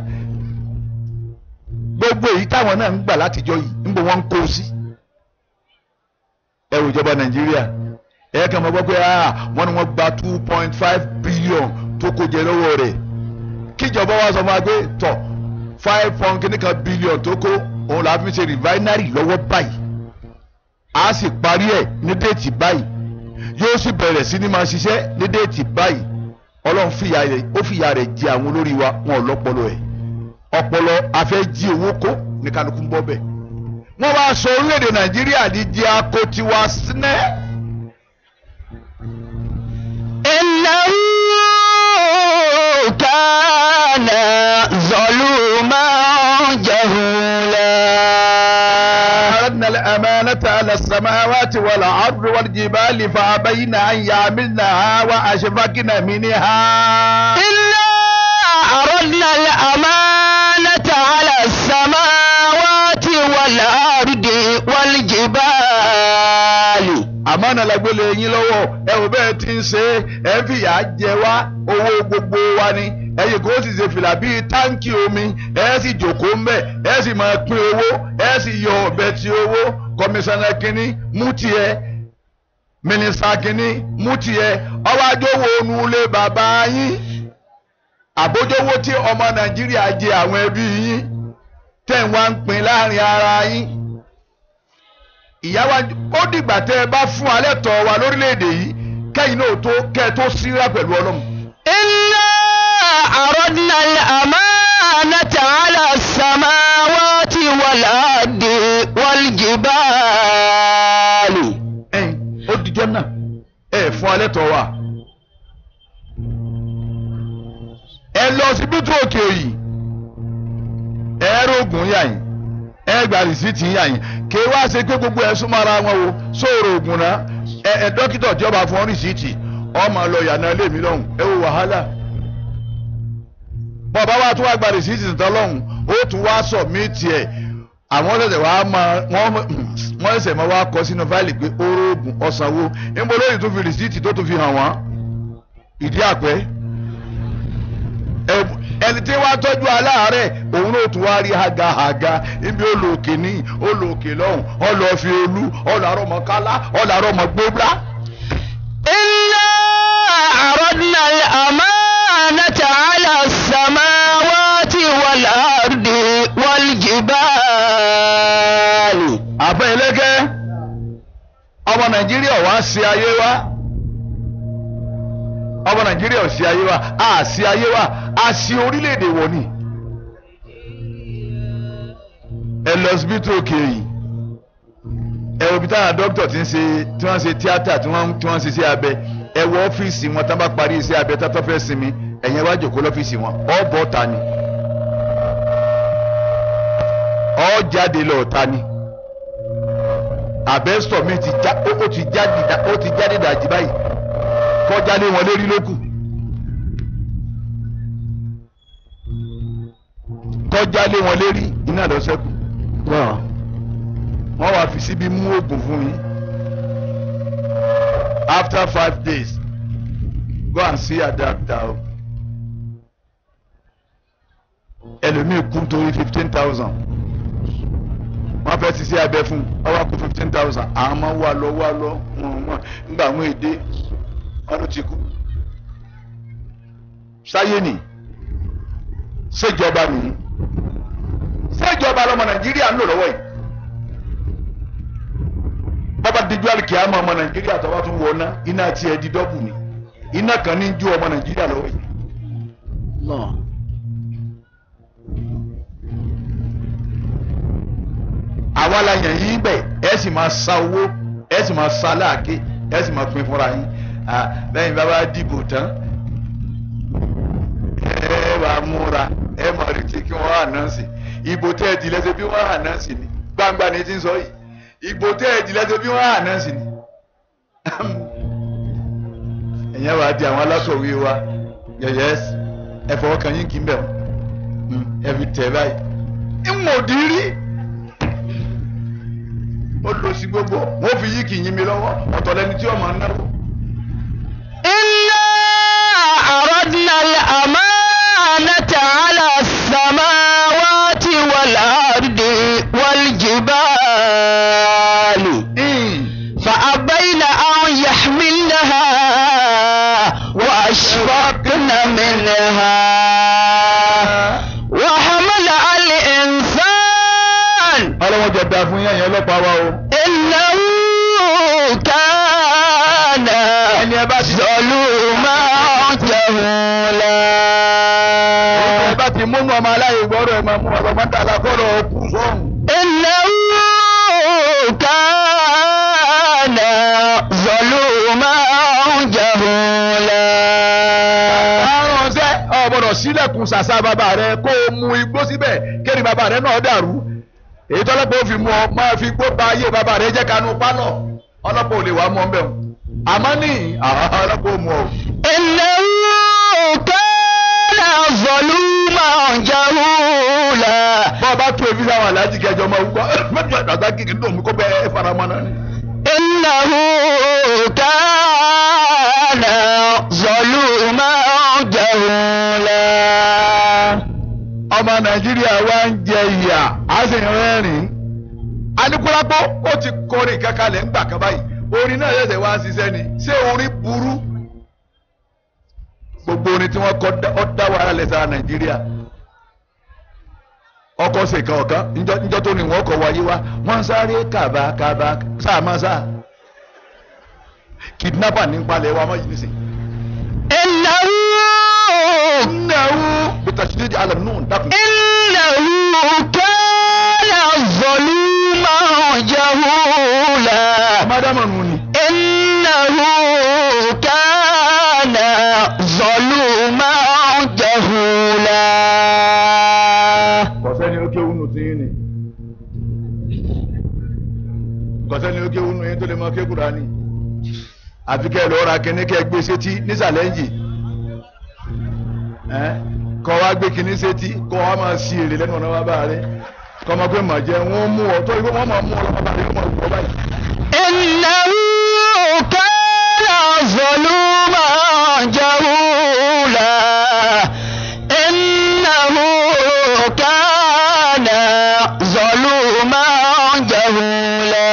gbogbo èyí táwọn náà ń gbà látijọ́ yìí níbo wọ́n ń kó sí ẹ wò ìjọba nàìjíríà ẹ kàn máa gbọ́ pé ah wọ́n ní wọ́n gba two point five billion tó kó jẹ lọ́wọ́ rẹ̀ kíjọba wa sọ fún wa pé tọ̀ five point kìnnìkan billion tó kó òun làá fi ṣe refinery lọ́wọ́ báyìí a sì parí ẹ̀ ní déètì báyìí yóò sì bẹ̀rẹ̀ sí ní máa ṣiṣẹ́ ní déètì báyìí ọlọ́run fìyà rẹ̀ ó fìyà rẹ̀ jẹ àwọn olórí wa wọn ò lọ́pọlọ ẹ̀ ọpọlọ afẹ́ jí owó kó ní kálukú ń bọ́ bẹ́ẹ̀ wọ́n wá sọ orílẹ̀-èdè nàìjíríà di di akotiwa sinẹ́ إنه كان ظلوما جهولا أردنا الأمانة على السماوات والأرض والجبال فأبين أن يعملنها وأشفقن منها إنا أردنا الأمانة على السماوات والأرض والجبال àmọ́nà lágbélé yín lọ́wọ́ ẹ ò bẹ́ẹ̀ ti ń ṣe é ẹ ń fìyà jẹ wá owó gbogbo wa ni ẹ̀yin kò sì ṣe fìlà bíi táǹkì omi ẹ sì jòkóó ń bẹ̀ ẹ sì máa pín owó ẹ sì yọ ọ̀bẹ ti owó kọmíṣánná kínní mú tiẹ̀ mínísítà kínní mú tiẹ̀ ọwọ́ àjọwò onúlé bàbá yín àbójówó tí ọmọ nàìjíríà jẹ àwọn ẹbí yín tẹ̀ ń wá ń pín láàrin ara yín ìyá wa ó dìgbà tẹ ẹ bá fún alẹ́ tọ̀ wa lórílẹ̀‐èdè yìí kẹ́yìn náà tó kẹ́ ẹ tó síra pẹ̀lú ọlọ́run. إنا أردنا الأمانة على السماوات والأرض والجبال ẹ̀yin ó dijọ́ náà ẹ fún alẹ́ tọ̀ wa. ẹ lọ síbítù òkè yìí ẹ rògùn yà yín ẹ gba rìsíìtì yà yín kí wá ṣe pé gbogbo ẹ súnmọ́ ara wọn o sóòrò ògùn náà ẹ ẹ dókítà jọba fún rìsíìtì ọmọ lọ yànnà ilé mi lọ́hùn ẹ wo wàhálà bọ́ọ̀bá wa tún wá gba rìsíìtì tán lọ́hùn ó tún wá sọ̀míìtì ẹ̀ àwọn ọ̀sẹ̀ wa máa wọ́n wọ́n ẹsẹ̀ máa wá kọ sínú fáìlì pé oró oògùn ọ̀sánwó níbo lóyìn tún fi rìsíìtì tó tún fi hàn wọ́n ìdí àpẹ́ ẹ- ẹni tí wàá tọ́jú aláàárẹ̀ òun náà tún wá rí hagahaga ibi olóòkè ní olóòkè lọ́hùn ọlọ́ọ̀fi olú ọlọ́ọ̀rọ̀mọ̀kálá ọlọ́ọ̀rọ̀mọ̀gbóbá. إنا أردنا الأمانة على السماوات والأرض والجبال àbẹ ẹlẹgẹ ọmọ nàìjíríà wá sí ayé wa ọmọ nàìjíríà ò sí ayé wa a sí ayé wa a sí orílẹ̀-èdè wọ̀ ni ẹ lọ síbítù òkè yìí ẹ wo ibi táwọn dókítà ti ń ṣe tí wọ́n ṣe tíátà tí wọ́n tí wọ́n ṣe sí abẹ ẹ wọ ọ́fíìsì wọn tá bá parí iṣẹ́ abẹ tá tó fẹ́ sinmi ẹ̀yẹn wá jòkó lọ́fíìsì wọn ọ́ bọ́ ta ni ọ́ jáde lọ ta ni àbẹ́sọ̀ mi ti já ó ti jáde ó ti jáde dàjí báyìí kọjá lé wọn lérí lókù kọjá lé wọn lérí iná lọ sẹ́kù Allah. wọ́n wá fi síbi mú oògùn fún yín after five days go and see a doctor o ẹlòmíì kú torí fifteen thousand wọ́n fẹ́ ṣiṣẹ́ abẹ fún wọ́n wá kú fifteen thousand àwọn ọmọ wa lọ wá lọ wọn wọn nígbà àwọn èdè wọn ló ti kú sáyé nì ṣèjọba nìyí ṣèjọba lọmọ nàìjíríà ń lò lọ́wọ́ yìí bàbá dijú àlìkìyàmọ ọmọ nàìjíríà tó bá tún wọ ná iná tiẹ̀ di dọ́bù ni iná kan ní ju ọmọ nàìjíríà lọ́wọ́ yìí. Allah. àwa la yàn yín bẹ̀ ẹ sì máa sa owó ẹ sì máa sa láàké ẹ sì máa pín fúnra yín lẹ́yìn bá bá dìbò tán ẹ wàá múra ẹ máa retí kí wọ́n ànánsì ìbò tẹ́ ẹ di lẹ́sẹ̀ bí wọ́n ànánsì ni gbangba ni ti ń sọ yìí ìbò tẹ́ ẹ di lẹ́sẹ̀ bí wọ́n ànánsì ni ẹ̀yẹ́ wàá di àwọn alákọ̀wé wa yẹ̀yẹ́ ẹ fọwọ́ kan yín kì í bẹ̀ wọ́n ẹ fi tẹ̀ báyìí ìmọ̀dí rí ó lọ sí gbogbo wọn fi yí kì í yín mi lọ́wọ́ ọ̀tọ̀ lẹni tí ọmọ náwó. إنا عرضنا الأمانة على السماوات والأرض والجبال فأبين أن يحملنها وأشفقن منها وحمل الإنسان ọlọ́wọ́n jẹ da fún yẹn yẹn ọlọ́pàá wa o. إنه كان ẹni ẹ bá ti ظلوما جهولا ẹ bá ti múnú ọmọ aláyè gbọ́dọ̀ ẹ máa mú ọlọ́mọ dàlá kọ́rọ̀ kù sọ́hùn. إنه كان ظلوما جهولا àrùn ọ̀sẹ̀ ọ̀bọ̀dọ̀ sílẹ̀kùn ṣàṣà bàbá rẹ kó o mu igbó síbẹ̀ kéde bàbá rẹ náà dàrú èyí tọ́lọ́pàá ò fi mú ọ máa fi igbó ba ayé bàbá rẹ jẹ́ kanú pálọ̀ ọlọ́pàá ò lè wá mọ́ bẹ́ẹ̀ o àmọ́ ní ọlọ́pàá ò mú ọ. إنه كان ظلوما جهولا bọ́ọ̀ bá tó ebi sáwọn aláàjì kẹjọ máa wúkọ́ mẹ́tò àgbà kékeré tó mú kó bẹ́ẹ̀ faramọ́ náà ni. إنه كان ظلوما جهولا ọmọ nàìjíríà wa ń jẹ ìyà á sì ń rẹ́rìn-ín anikulapo ó ti kọrin kankanlẹ̀ ńgbà kan báyìí orin náà ṣẹ̀ṣẹ̀ wá ń ṣiṣẹ́ ni ṣé orin burú gbogbo orin tí wọ́n kọ dá- ó dá wàhálà lẹ̀ sára nàìjíríà ọkọ̀ ṣèkan ọ̀kan níjọ́ níjọ́ tó ní wọ́n kọ̀ wáyé wá wọ́n ń sáré kàbàkàbà sáà máa sáà kidnapper ní palẹ̀ wa mọ́ yìí nísìnyí. إنه إنه بتشديد على النون دقن إنه كان ظلوما جهولا ما دام نوني إنه كان ظلوما جهولا kọ̀sẹ́ni ó ké wúnú tí yín ni kọ̀sẹ́ni ó ké wúnú yín tó lè mọ ké Kùránì àfi kẹ́ ẹ lọ́ọ́ ra kíní kẹ́ ẹ gbé sétí nísàlẹ̀ ń yì ẹ́ kọ́ wa gbé kíní sétí kọ́ wa máa sí èrè lẹ́nu ọ̀nà wa bá rẹ kọ́ ma pé màá jẹ wọ́n mú ọ tó ìgbé wọ́n máa mú ọ lọ́wọ́ bá rẹ wọ́n máa wù ọ báyìí. إنه كان ظلوما جهولا إنه كان ظلوما جهولا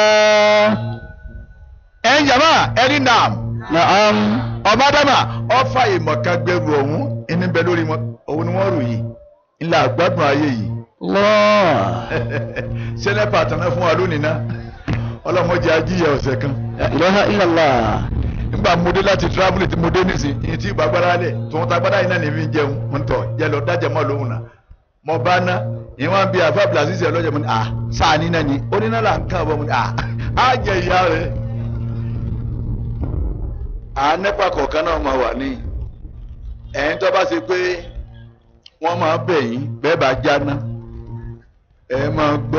ẹ ń yàrá ẹni nàm نعم ọba dama ọfà ìmọ̀kan gbẹrù ọ̀hún ẹni bẹ lórí wọn òun ni wọ́n rò yìí ńlá àgbàdùn ayé yìí. الله sẹ́nẹ́pà tàná fún wa lónìí ná ọlọ́mọdé ajíyẹ ọ̀sẹ̀ kan لا إله إلا الله nígbà mo dé láti travel tí mo dé nísìn ìyẹn tí ìgbàgbára lẹ̀ tí wọ́n ta gbádá yìí náà ní fi ń jẹun mo ń tọ̀ jẹ́ lọ dájẹ́ mọ́ lóhùn náà mo bá ná ìyẹn wá ń bi àfa blasisi ọlọ́jà mo ní à sáà ní náà ni ó ní náà là ń kàn bọ́ mo ní à á jẹ ìyá rẹ̀ àánẹ́pà kọ̀ọ̀kan náà máa wà ní ẹ̀yìn tó bá ṣe pé wọ́n máa bẹ̀ yín bẹ́ẹ̀ bá jáná ẹ máa gbọ́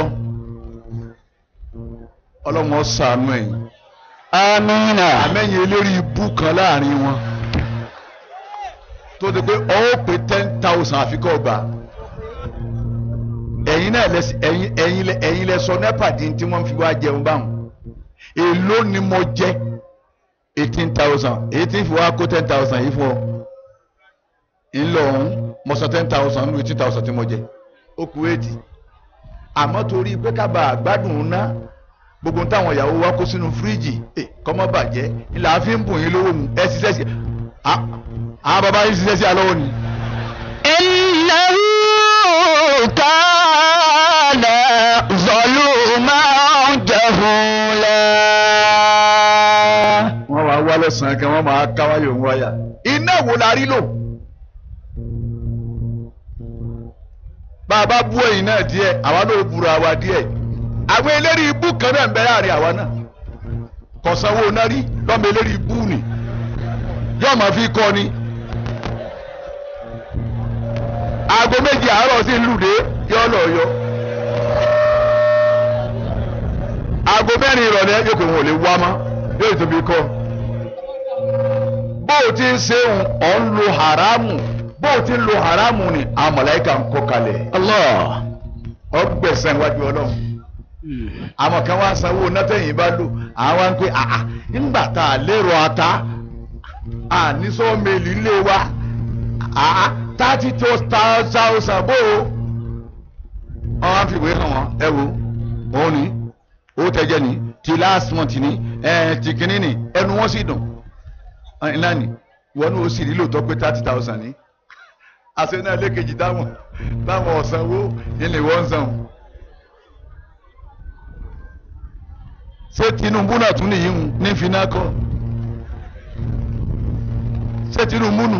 ọlọ́run ó ṣàánú ẹ̀yin amina àmẹ́yìn eléré ibú kan láàrin wọn tó ti pé ó pé ten thousand àfikọ́ ọgbà ẹ̀yin náà lẹ ẹ̀yin ẹ̀yin lẹ ẹ̀yin lẹ sọ nepa di tí wọ́n fi wá jẹun báwọn èló ni mo jẹ eighteen thousand èyí tí ń fi wá kó ten thousand yìí fún ọ ńlọ ọ̀hún mo sọ ten thousand nínú eighteen thousand tí mo jẹ ó kù eighty àmọ́ torí pé kábà àgbádùn ná gbogbo táwọn ìyàwó wa kó sínú fíríjì kọ́mọ́ bàjẹ́ ńlá fi ń bùn yín lówó mu ẹ ṣiṣẹ́ sí àwọn bàbá yín ṣiṣẹ́ sí alọ́wọ́ ni. innahu kana zaluman jahula. wọ́n máa wá lọ́sàn-án kan wọ́n máa káwáyò ń wáyà iná wo la rí lò. bá a bá bú ẹ̀yìn náà díẹ̀ àwa náà búra wa díẹ̀ àwọn eléré ibú kan náà ń bẹ láàrin àwa náà kọ̀sánwó náà rí lọ́mọ eléré ibú ni yóò máa fi kọ́ ni. aago méjì àárọ̀ sí lùdé yọ lọ yọ. aago mẹ́rin ìrọ̀lẹ́ yóò pé wọn ò lè wá mọ́ yóò tó fi kọ́. bó o ti ń ṣe ọ̀ ń lo haramu bó o ti ń lo haramu ni àwọn mọ̀láyíkà ń kọ́ kalẹ̀. Allah. ọgbẹ̀sán iwájú ọlọ́run àwọn kan wá sanwó nátẹ̀yìn bá lò àwọn wá ń pè àà nígbà tá a lérò ata àní sọ́ọ̀mẹ́lì ilé wa àà thirty two thousand bó o wọ́n wá fìwé hàn wọ́n ẹ wo òun ni owó tẹ́jẹ́ ni ti last month ni ẹ ti kínní ni ẹnu wọn sì dùn ńlá ni wọn ní o sì rí lóòótọ́ pé thirty thousand ni àṣẹ náà lẹ́kẹ̀jì dáwọn dáwọn ọ̀sánwó ilé wọn ń san o. ṣé Tinubu náà tún nìyí ń ní finá kọ ṣé Tinubu nù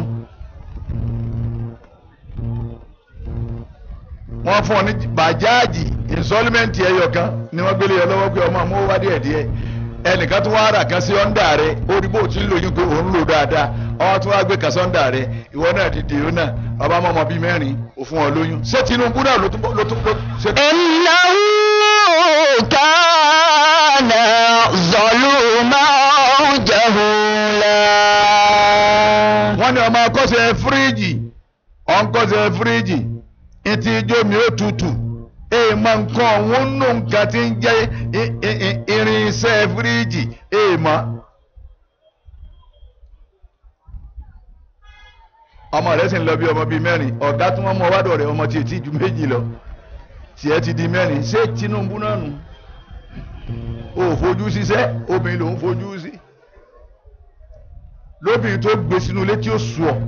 wọ́n fún ọ ní bàjáàjì ìnsọlímẹǹtì ẹyọ kan ni wọ́n gbélé yọ lọ́wọ́ pé ọmọ àmọ́ wá díẹ̀ díẹ̀ ẹnìkan tún wá rà kan sí ọ̀ndà rẹ ó rí bó ti ń lò yín pé òun lò dáadáa ọwọ́ tún wá gbé kan sọ́ndà rẹ ìwọ náà ti dèrò náà ọba mọ́mọ́ bíi mẹ́rin òfun ọ lóyún ṣé Tinubu náà ló tún ló tún ló ṣe. innahu kana zaluman jahula. wọ́n ní ọmọ akọ́sẹ̀ fíríjì ọ̀nkọ́sẹ̀ fíríjì etí ijó mi ó tutù èèmọ̀ nǹkan òun nù nǹkan tí ń jẹ́ irinṣẹ́ fíríjì èèmọ̀. ọmọ rẹ̀ sì ń lọ bí ọmọ bíi mẹ́rin ọ̀gá tí wọ́n mọ wádọ̀ rẹ̀ ọmọ tí ètí ju méjì lọ tiẹ̀ ti di mẹ́rin ṣé Tinubu náà nù ó fojú síṣẹ́ obìnrin lòún fojú sí lóbìnrin tó gbé sínú ilé tí ó sùn ọ́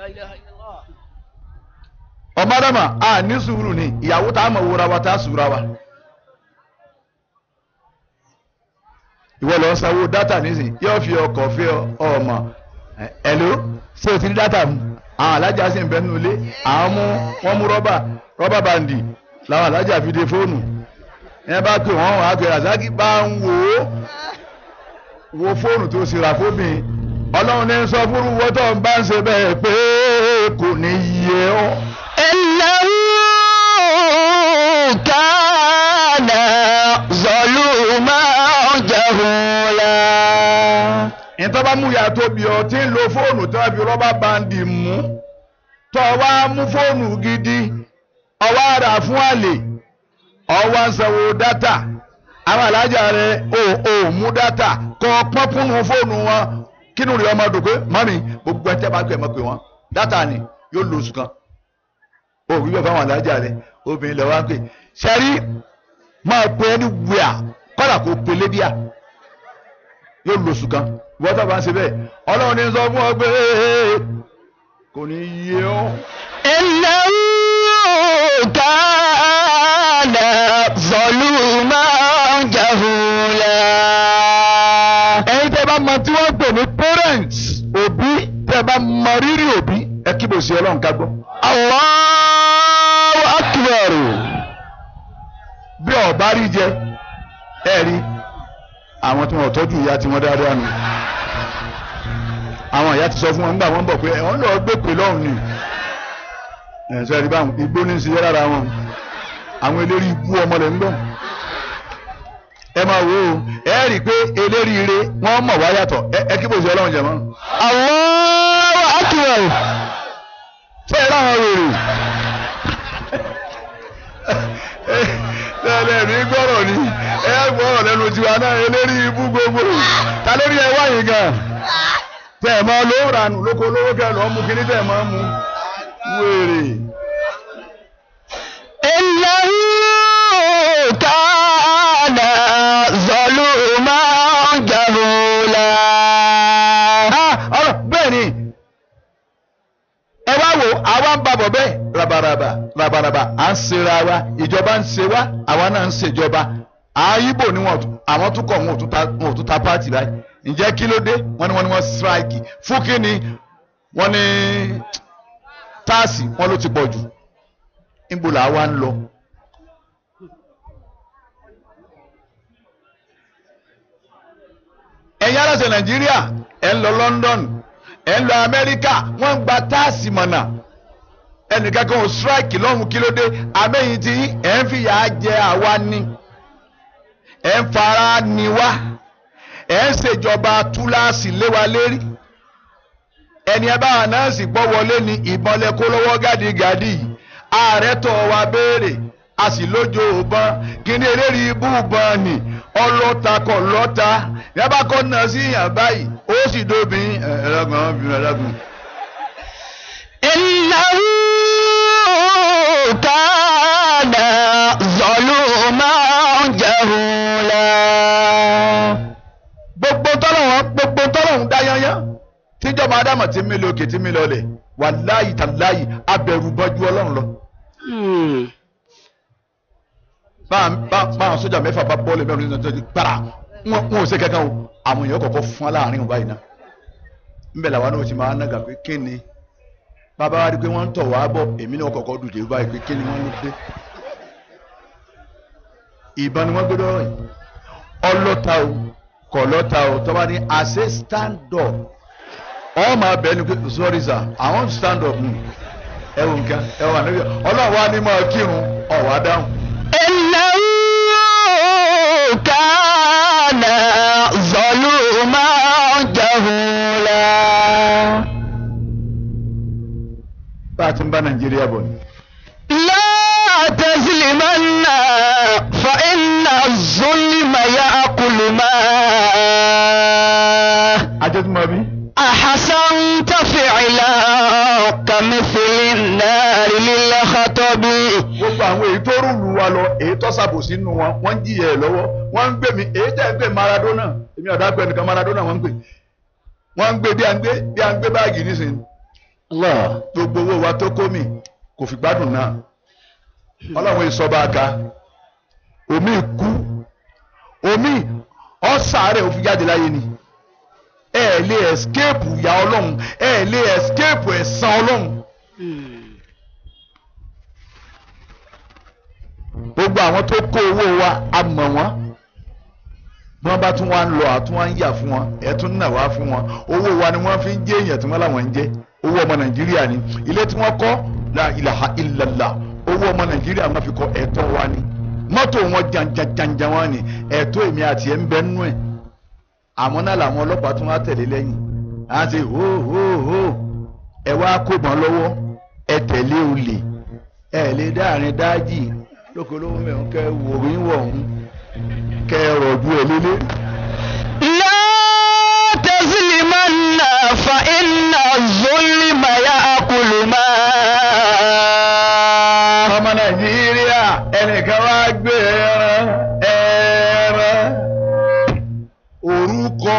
ọmọdéma a ní sùúrù ni ìyàwó tá a mọ̀ wúra wa tá a sùúra wa ìwọ lọ sanwó dátà nísìnyí yóò fi ọkọ̀ fi ọmọ ẹ̀ló ṣé o ti ní dátà mu àwọn alájà sì ń bẹ nínú ilé àwọn mú wọn mú rọ́bà rọ́bà bàǹdì làwọn alájà fi de fóònù ẹ bá pè wọ́n wàá pè razaki bá ń wò ó wo fóònù tó sì rà fóbìn ọlọ́run ní sọ fúru wọ́tọ̀ ń bá ń ṣe bẹ́ẹ̀ pé kò ní yẹ ọ́. innahu kana zaluman jahula. ìtọ́ bá mú ìyá tó bí ọ tí ń lo fóònù tí wọ́n fi rọ́bà báńdì mú tọ́ wá mú fóònù gidi ọwọ́ ara fún àlè ọwọ́ ń sanwó dátà àwọn alájà rẹ ò ò mú dátà kọ́ pọ́npọ́nù fóònù wọn kínú rẹ ọmọ dùn pé mọ́mí gbogbo ẹtẹ́ bá gbé ẹ̀ mọ́ pé wọ́n dátà ni yóò lo oṣù kan ó wí bẹ́ẹ̀ fáwọn alájà rẹ obìnrin lọ́wọ́ á pè sẹ́rí máa pe ẹni wíà kọ́dà kó pe lédíà yóò lo oṣù kan wọ́n tó bá ń ṣe bẹ́ẹ̀ ọlọ́run ní sọ fún ọ pé kò ní yé ọ́. innahu kana zaluman jahula. ẹ̀yin tẹ́ bá mọ tí wọ́n pè ní parents òbí tẹ́ bá mọ rírì òbí ẹ kí bò sí ọlọ́run ká gbọ́. Allahu akbar. bí ọba rí jẹ ẹ rí àwọn tí wọn ò tọ́jú ìyá tiwọn dáadáa nù àwọn ìyá ti sọ fún wọn nígbà wọn bọ̀ pé ẹ̀wọ̀n lọ gbé pè lọ́hùn ni ẹ̀sọ́ ẹ̀rí báwọn igbó ní í ṣe lára wọn àwọn eléri ibú ọmọ rẹ̀ ń gbọ́ ẹ máa wo o ẹ rí i pé eléríire wọ́n mọ̀ wá yàtọ̀ ẹ ẹ kí bó ṣe ọlọ́run jẹ̀ mọ́ Allahu akbar. ṣé ẹ láwọn wèrè tẹ́lẹ̀ ní gbọ́rọ̀ ni ẹ gbọ́rọ̀ lẹ́nu tiwa náà eléri ibú gbogbo ta lórí ẹ wáyé gan tẹ́ ẹ máa lówó ranù lóko lówó kẹ́ ẹ lọ́ọ́ mú kíní tẹ́ ẹ máa mú wèrè. إنه كان ظلوما جهولا ọ̀rọ̀ bẹ́ẹ̀ ni ẹ wá wo àwa ń babọ̀ bẹ́ẹ̀ rabaraba rabaraba à ń ṣera wa ìjọba ń ṣe wa àwa náà ń ṣèjọba àyíbò ni wọn àwọn tún kọ̀ wọn ò tún ta wọn ò tún ta pààtì báyìí ǹjẹ́ kí ló dé wọ́n ní wọ́n ní wọ́n strike fún kí ni wọ́n ní táàsì wọ́n ló ti pọ̀ jù níbo là wá ń lọ. ẹ̀yin aláṣẹ nàìjíríà ẹ̀ ń lọ London ẹ̀ ń lọ Amẹ́ríkà wọ́n ń gba táàsì mọ̀nà ẹnìkan kan ò strike lọ́hùn kí ló dé abẹ́yìn tí ẹ̀ ń fìyà jẹ àwa ni ẹ̀ ń fara ni wá ẹ̀ ń ṣèjọba túláàsì lé wa lérí ẹni ẹ bá ànáàsì gbọ́ wọlé ni ìbọn lẹ kó lọ́wọ́ gádìgádì ààrẹ tọ̀ wá béèrè a sì lójó òbọn kíní eléyìí ibú ìbọn ni ọlọ́ta kọ̀ lọ́ta yàrá kọ́ náà sí yàn báyìí ó sì dóbi ẹ̀ẹ́dẹ́gbọ̀n ọ̀bìnrin ẹ̀ẹ́dẹ́gbọ̀n. إنه كان ظلوما جهولا gbogbo tọ́lọ́wọ́n gbogbo tọ́lọ́wọ́n dá yányán tíjọba ádámà ti mí lókè tí mí lọlẹ̀ wàláyì tàláyì abẹ̀rù bọ́jú ọlọ́run lọ. báwọn sójà mẹ́fà bá bọ́ọ̀lù mẹ́rin nínú ọjọ́ gbára wọn ò ṣe kankan o àwọn èèyàn kọ̀ọ̀kan fún wa láàrin òun báyìí náà nbẹ̀ làwọn náà ti máa nága pé kí ni bàbá wa rí i pé wọ́n ń tọ̀ wá bọ̀ èmi náà kọ̀ọ̀kan dùdú báyìí pé kí ni wọ́n ń pé ìbọn ni wọ́n gbé lọ́rọ̀ yìí ọlọ́ta o kọ̀ lọ́ta o tọ́ba ní àṣẹ stand up ọ máa bẹ̀ ẹni pé sorry sir I want to stand up nù ẹ wò nǹkan ẹ wà níbi ọlọ́run wa ní máa kírun ọ̀ wá dáhùn. إنه كان ظلوما جهولا bá a ti ń bá nàìjíríà bọ̀ ni. لا تظلمن فإن الظلم يأكل ما ajẹ́tùmọ̀ bí. أحسنت فعلا كمثل النار للخطب gbogbo àwọn èyí tó rúlu wa lọ èyí tó ṣàbòsí nù wọn wọ́n ń jìyà ẹ̀ lọ́wọ́ wọ́n ń gbé mi èyí tẹ́ ń gbé Maradona èmi ọ̀dà gbé nìkan Maradona wọ́n ń gbé wọ́n ń gbé bí a ń gbé bí a ń gbé báàgì nísìnyí الله gbogbo owó wa tó kó mi kò fi gbádùn náà ọlọ́run ìsọba aka omi kú omi ọ̀sàárẹ̀ òfin jáde láyé ni ẹ ẹ̀ lè escape ìyà ọlọ́run ẹ ẹ̀ lè escape ẹ̀san ọlọ́run gbogbo àwọn tó kó owó wa a mọ̀ wọ́n bí wọ́n bá tún wá ń lọ àtún wá ń yà fún wọn ẹ̀ tún nà wá fún wọn owó wa ni wọ́n fi ń jẹ́ èèyàn tí wọ́n láwọn ń jẹ́ owó ọmọ nàìjíríà ni ilé tí wọ́n kọ́ la ilaha illallah owó ọmọ nàìjíríà wọ́n fi kọ́ ẹ̀tọ́ wa ni mọ́tò wọn jàǹjàǹjà wọn ni ẹ̀tọ́ èmi àti ẹ̀ ń bẹ nínú ẹ̀ àmọ́ náà làwọn ọlọ́pàá tún wá tẹ̀lé lẹ́yìn á ti hó hó hó ẹ wá kóbọn lọ́wọ́ ẹ tẹ̀lé olè ẹ lè dáàrin dájì lóko lówó mẹ́rin kẹ́ wò wí wọ̀hún kẹ́ rọ̀jú ẹ lélẹ́. لا تظلمن فإن الظلم يأكل ما ọmọ nàìjíríà ẹnìkan wá gbé ẹran ẹran orúkọ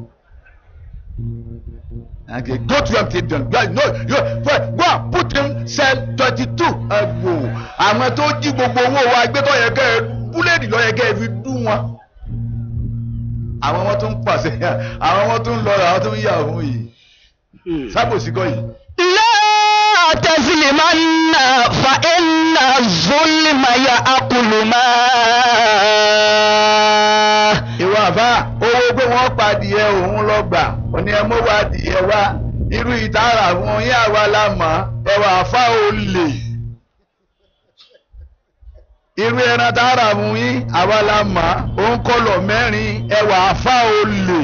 okay go to your stadium go no you go go and put him cell twenty two ẹgbò àwọn tó jí gbogbo owó wa gbé tó yẹ kẹ ẹ búlẹ̀dì lọ yẹ kẹ ẹ fi dún wọn àwọn wọn tó ń pàṣẹ àwọn wọn tó ń lọ àwọn tó ń yà fún yìí sábòsí kọ́ yìí. لا تظلمن فإن الظلم يأكل ما ìwọ àbá ó wọ́n padìẹ òun lọ gbà òní ẹ mọ́ wá adìẹ wá irú ìtara fún yín àwa la mọ̀ ẹwà àfa olè irú ẹran tààrà fún yín àwa la mọ̀ òun kọlọ̀ mẹ́rin ẹwà àfa olè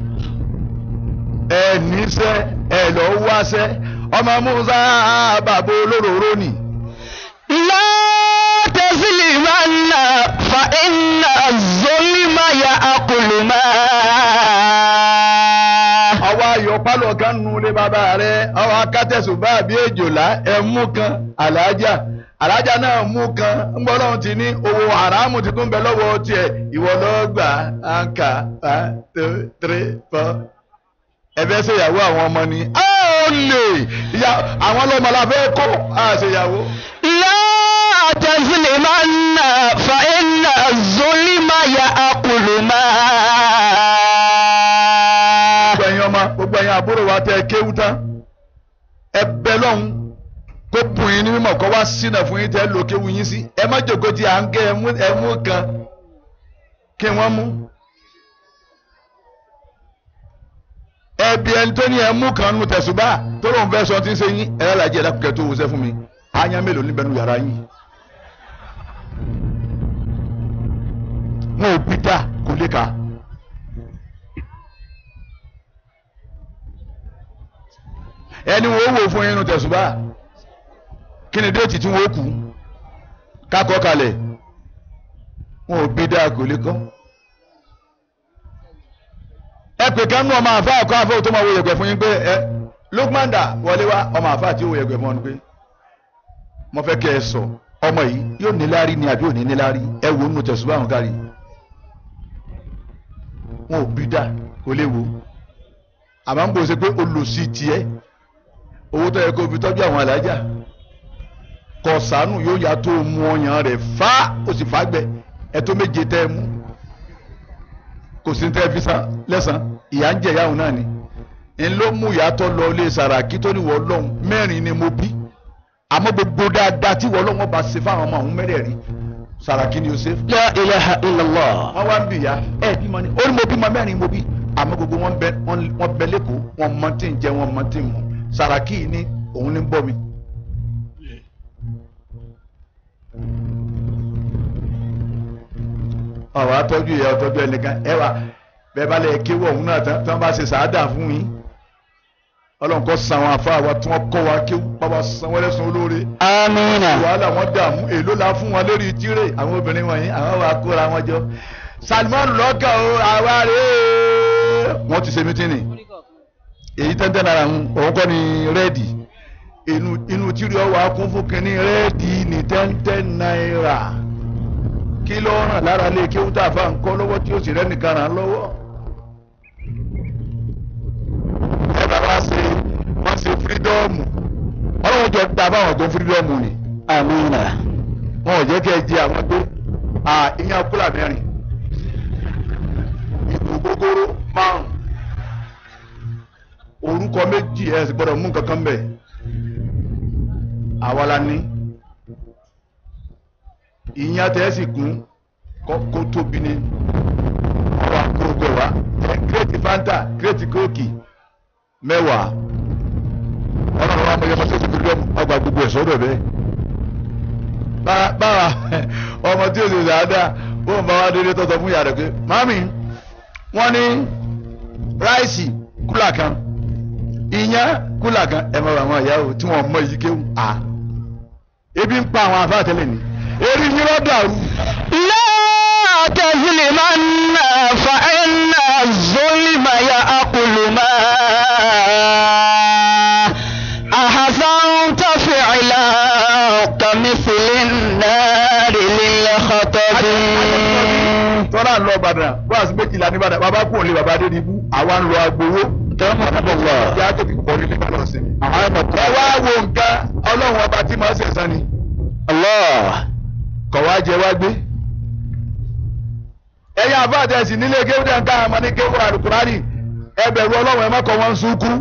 ẹ níṣẹ́ ẹ lọ wáṣẹ́ ọmọ Musa bàbá olóróró ni. لا تظلمن فإن الظلم يأكل ما ọwọ́ ayọ̀ pálọ̀ kan nu ilé bàbá rẹ̀ ọwọ́ akátẹ̀sùn bá bí èjòlá ẹ̀mú kan àlàájá àlàájá náà mú kan ńgbọ́dọ̀ ti ní owó haramu ti tún bẹ lọ́wọ́ tiẹ̀ ìwọ lọ́ọ́ gbà áńkà one two three four ẹ̀fẹ́ ṣèyàwó àwọn ọmọ ni a ò lè ìyá àwọn ọlọ́mọ la fẹ́ kó a ṣèyàwó. لا تظلمن فإن الظلم يأكل ما gbogbo ẹ̀yin ọmọ gbogbo ẹ̀yin àbúrò wa tẹ kéwú tán ẹ bẹ lọ́hùn kó bùn yín ní mímọ̀ kó wá sínà fún yín tẹ́ lò kéwú yín sí ẹ má jòkó tí à ń gé ẹmú ẹmú kan kí wọ́n mú. ẹbí ẹni tó ní ẹmú kan nu tẹ̀sùbá tó lóun fẹ́ sọ tí ń ṣe yín ẹ lọ́la jẹ́ ẹ̀dákùnkẹ́ tó wọṣẹ́ fún mi ányá mélòó níbẹ̀ nu yàrá yín. wọn ò bí dá kò lè ka. ẹni wo wò fún yín nu tẹ̀sùbá kí ni déètì tí wọ́n kú kákọ́ kalẹ̀ wọn ò bí dáa kò lè kọ́. ẹ pè ká nú ọmọ àfa àkọ́ àfọ́ tó máa wo yẹ̀gbẹ́ fún yín pé ẹ Lukmanda wọlé wá ọmọ àfa àti wo yẹ̀gbẹ́ fún ọ ni pé mo fẹ́ kẹ́ ẹ sọ ọmọ yìí yóò níláárí ni àbí ò ní níláárí ẹ wò nínú tẹ̀sùbá àwọn kárí wọn ò bí dáa kò lè wo àmọ́ ń bò ṣe pé olùsí tiẹ̀ owó tó yẹ kó fi tọ́jú àwọn alájà kọ̀sánù yóò yá tó mú ọyàn rẹ̀ fá ó sì fà gbẹ ẹ̀tọ́ méje tẹ́ ẹ mú kò sí tẹ́ fi san lẹ́sàn ìyá ń jẹ ìyáhùn náà ni n ló mú ìyàtọ̀ lọ ilé sàràkí tó ní wọ́n lọ́hùn mẹ́rin ni mo bí àmọ́ gbogbo dáadáa tí wọ́n lọ́hùn bá ṣe fáwọn ọmọ àwọn mẹ́rẹ̀ẹ̀rin sàràkí ni ó ṣe. لا إله إلا الله wọ́n wá ń bì ya ẹ̀ bímọ ni ó ní mo bímọ mẹ́rin mo bí àmọ́ gbogbo wọn bẹ wọn bẹ lẹ́kọ̀ọ́ wọn mọ tí ń jẹ wọn mọ tí ń mu sàràkí ni òun ní ń bọ́ mi. ọ̀rọ̀ atọ́jú ìyá ọtọ́jú ẹnìkan ẹ wà bẹ́ẹ̀ bá lè kéwọ́ òun náà tán tí wọ́n bá ṣe sàádà fún yín ọlọ́run kọ́ san àwọn afá wa tí wọ́n kọ́ wa kéwú bàbá san wọ́n lẹ́sùn olóore آمين wàhálà wọn dààmú èló la fún wọn lórí tirè àwọn obìnrin wọ̀nyí àwọn wa kóra wọn jọ Salman lọ́kàn o àwa rè é wọ́n ti ṣe mítínì èyí tẹ́ntẹ́n náírà ń òun kọ́ ni rẹ́ẹ̀dì inú inú tirè ọwọ́ akún fún kínní rẹ́ẹ̀dì ní tẹ́ntẹ́n náírà kí ló ràn lára lé kéwú tá a fa nǹkan lọ́wọ́ tí ó sì rẹ́ nìkan ràn án lọ́wọ́ ẹ bàbá ṣe wọ́n ṣe fírídọ́ọ̀mù ọlọ́run jọ da báwọn tó fírídọ́ọ̀mù ni آمين wọn ò jẹ́ kí ẹ jẹ àwọn tó à ìyẹn kúlà mẹ́rin ìlú gbogbooro márùn orúkọ méjì ẹ sì gbọ́dọ̀ mú nǹkan kan bẹ̀ àwa la ní ìyẹn tẹ́ ẹ sì gún kó tóbi ní ọwọ́ àkókò wa ẹ kírètì fanta kírètì kóòkì mẹ́wàá ọlọ́run wa mọ̀yẹ́ mọ́tò ìdílé ọmọ ọgbà gbogbo ẹ̀ sọ́dọ̀ bẹ́ẹ̀. báwa ọmọ tí o sì dáadáa bóun bá wá délé tọ́tọ̀ fún ìyá rẹ̀ pé mami wọ́n ní ráìsì kúlà kan ìyẹn kúlà kan ẹ̀ mọ̀ àwọn ìyá o tí wọ́n mọ èyí kéwù à ebi ń pa àwọn afá tẹ́lẹ̀ ni eré yín lọ́ dàrú. لا تظلمن فإن الظلم يأكل ما أحسنت فعلا كمثل النار للخطب tọ́lá ń lọ Ìbàdàn bọ́ọ̀sì méjìlá ní Ìbàdàn bàbá kò lè bàbá dé níbú àwa ń lọ agbowó tọ́mọ̀tọ́mọ̀ ìyá tó ti pọ̀ nílé balọ̀ sí mi. ẹ wá wo nǹkan ọlọ́run ọba tí màá ṣẹ̀sán ni Allah kọ̀ wá jẹ wá gbé. ẹ̀yin àbáàtẹ̀ ẹ̀sìn nílé kéwúdà ń ká àmọ́ ní kéwú àlùkùránì ẹ bẹ̀rù ọlọ́run ẹ má kọ́ wọn sunkún.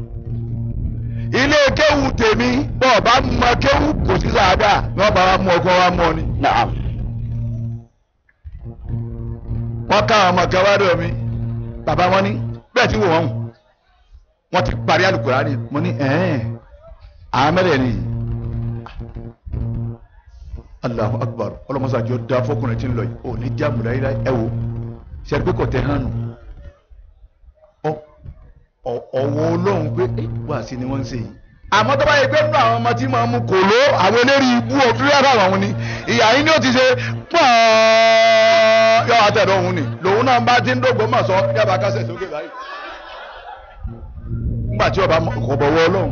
ilé kéwú tèmi bọ́ọ̀ bá mọ kéwú kò sí sàádà ní wọ́n bá wa mú ọkọ wa mú ọ ni. Naam wọ́n ká àwọn ọmọ kan wá dọ̀ mí bàbá wọn ní bẹ́ẹ̀ tí wò wọ́n wọ́n ti parí Al-Qur'ani mo ní ẹ̀ẹ́n àmẹ́rẹ̀ ni Allahu Akbar ọlọ́mọsájọ da fọkùnrin tí ń lọ yìí ò ní jáàmù láyé ẹ wò ṣẹ́ni pé kò tẹ́ hàn nù ọ̀wọ́ olóhùn pé wà sí ni wọ́n ń ṣe yìí àmọ́ tó bá yẹ pé nínú àwọn ọmọ tí máa mú kò ló àwọn eléri ibú òfúrẹ́fà àwọn ni ìyá yín ni ó ti ṣe pọ́n yọ àtẹ̀dọ̀ òun ni lòun náà bá ti ń dògbò mọ̀ sọ yàrá kásẹ̀ sókè báyìí nígbà tí ọba kò bọ̀wọ́ ọlọ́run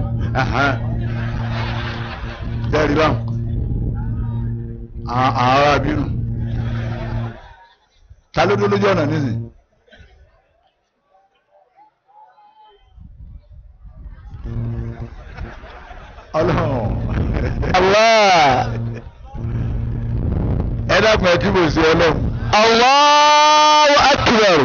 tẹ́rì báwọn àwọn ará bínú ta ló dúró lójú ọ̀nà nísìnyí. ọlọ́run Allah ẹ dákun ẹ kí mo sí ọlọ́run Allahu akbar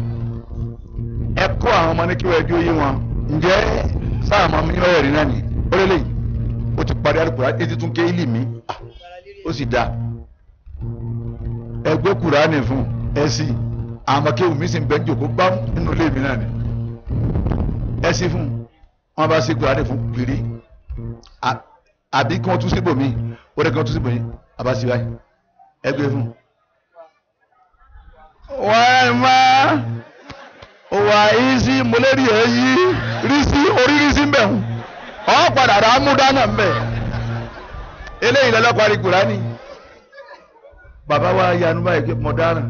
ẹ kọ́ àwọn ọmọ ní kí wọ́n ẹjọ́ yé wọn ǹjẹ́ sáà máa mi ọ̀rẹ́ rí náà ni ó lélẹ̀ yìí ó ti parí àlùkò etí tún ké ìlì mi ó sì dáa ẹgbẹ́ kùránì fún ẹ sí àwọn ọmọ kéwù mi sì ń bẹ́ ń jòkó gbá nínú ilé mi náà ni ẹ sí fún wọn bá sí kùránì fún pìrì àbí kí wọ́n tún síbò mí ó rẹ̀ kí wọ́n tún síbò yín àbá sí báyìí ẹgbẹ́ fún. wọ́n máa wà yìí sí mọ́lẹ́rì ẹ̀ yí rí sí orí rí sí mbẹ̀ ọ̀ padà rà á mú dáná mbẹ̀ eléyìí lọ́lọ́pàá rí Kùránì bàbá wa yanu báyìí pé mo dáná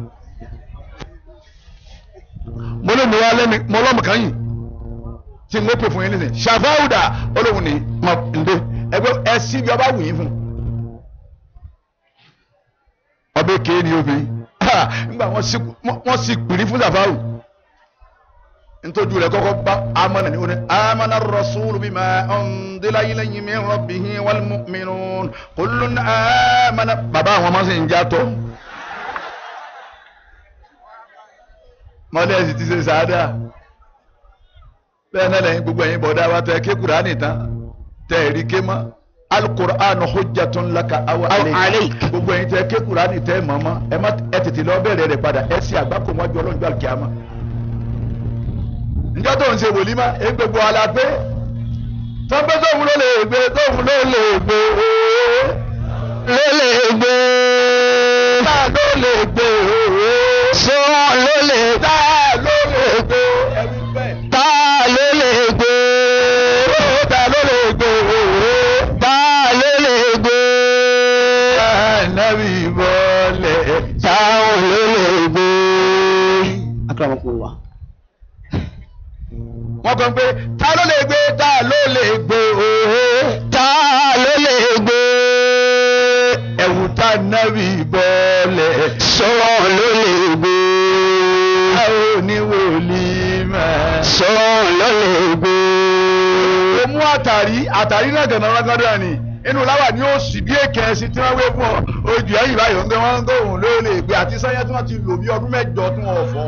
mo lè mú wa lẹ́nu mo lọ́mù kan yìí tí n kò pè fún yín nísìnyí ṣàfáwùdà olóhùn ní mọ ǹdẹ ẹgbẹ́ ẹ sí bí ọba wù yín fún ọbẹ̀ kéé ni obìnrin nígbà wọ́n sì pìrí fún ṣàfáwù ntójú rẹ̀ kọ́kọ́ bá amana ni oní amana rasulu bima undila ilayhi min rabbihi wal mu'minun kullun amana bàbá àwọn ọmọ sì ń jàtọ̀ mọ́lẹ́sì ti ṣe sáádà bẹ́ẹ̀ náà lẹ́yìn gbogbo ẹ̀yin bọ̀dá wa tẹ ké Kùránì tán tẹ ẹ̀rí ké mọ́ alukur'anu hujjatun laka aw alayk gbogbo ẹ̀yin tẹ ké Kùránì tẹ mọ́mọ́ ẹ tètè lọ bẹ̀rẹ̀ rẹ̀ padà ẹ sì àgbákò mọ́jú ọlọ́njọ́ àlùkìyàmá njẹ́ tó ń ṣe wòlímà èyí gbogbo ala pé tọ́pẹ́ tóun ló lè gbé tóun ló lè gbé ooo ló lè gbé tá ló lè gbé ooo sọ ló lè tá ló lè gbé ẹbí bẹ́ẹ̀ ta ló lè gbé tá ló lè gbé ooo ta ló lè gbé ànábì bọ́lẹ̀ táwọn ló lè gbé. akramakumullah. wọ́n kàn pé ta ló lè gbé ta ló lè gbé ooo ta ló lè gbé ẹ̀wù tá nábì bọ́lẹ̀ sọ̀rọ̀ ló lè gbé a ò ní wòlímà. sọ̀rọ̀ ló lè gbé ó mú àtàrí àtàrí náà gànà rángádà ni inú láwà ni ó sì bí èkè ẹsìn tí wọ́n wé fún ọ ojú ẹ̀yìn báyìí ó ń gbé wọn ń gbóhùn ló lè gbé àti sẹ́yìn tí wọ́n ti lò bí ọdún mẹ́jọ tí wọ́n fọ́.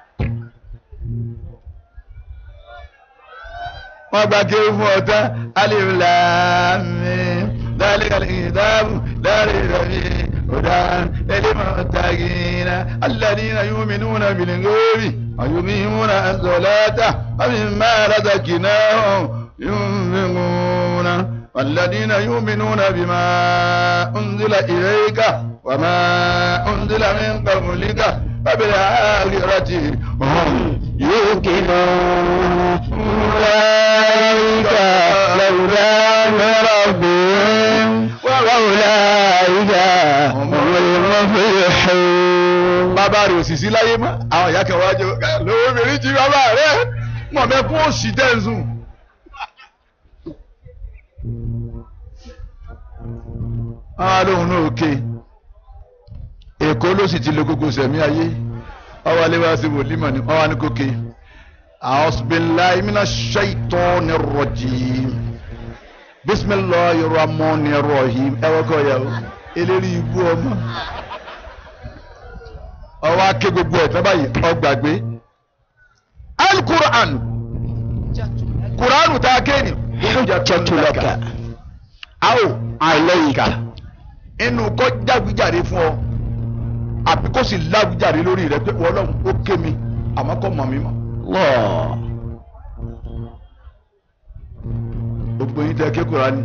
wọ́n gba kéwù fún ọ̀tá alif lam mim dhalikal kitabu la rayba fihi hudan lil muttaqina alladhina yu'minuna bil ghaibi wa yuqimuna as-salata wa mimma razaqnahum ينفقون والذين يؤمنون بما أنزل إليك وما أنزل من قبلك فبالآخرة هم يوقنون أولئك الأولى من ربهم وأولئك هم المفلحون bàbá rẹ̀ òsìsí láyé mọ́ àwọn ìyá kan wájú lówó obìnrin jí bàbá rẹ̀ mọ̀ mẹ́kún òsì tẹ̀sùn. àwọn alóhùn náà òkè èkó ló sì ti lo gbogbo sẹ̀mí ayé ọwọ́ alẹ́ wá sí wòlímọ̀ ní ọwọ́ anìkókè a'udhu billahi minash shaitani rrajim bisimilahi rahmani rahim ẹwọ́ kọ́ ya o eléri ibú ọmọ ọwọ́ ake gbogbo ẹ̀ tábàyì ọgbàgbé alukur'an kur'anu tá a kéènì hujjatulaka awo alayka inú kọ́ jáwéjáde fún ọ àbí kó sì láwùjáde lórí rẹ pé wọ́n lọ́hùn ó ké mi àmọ́ kọ́ mọ̀ mi mọ́ Allah. gbogbo yín tẹ ké Kùránì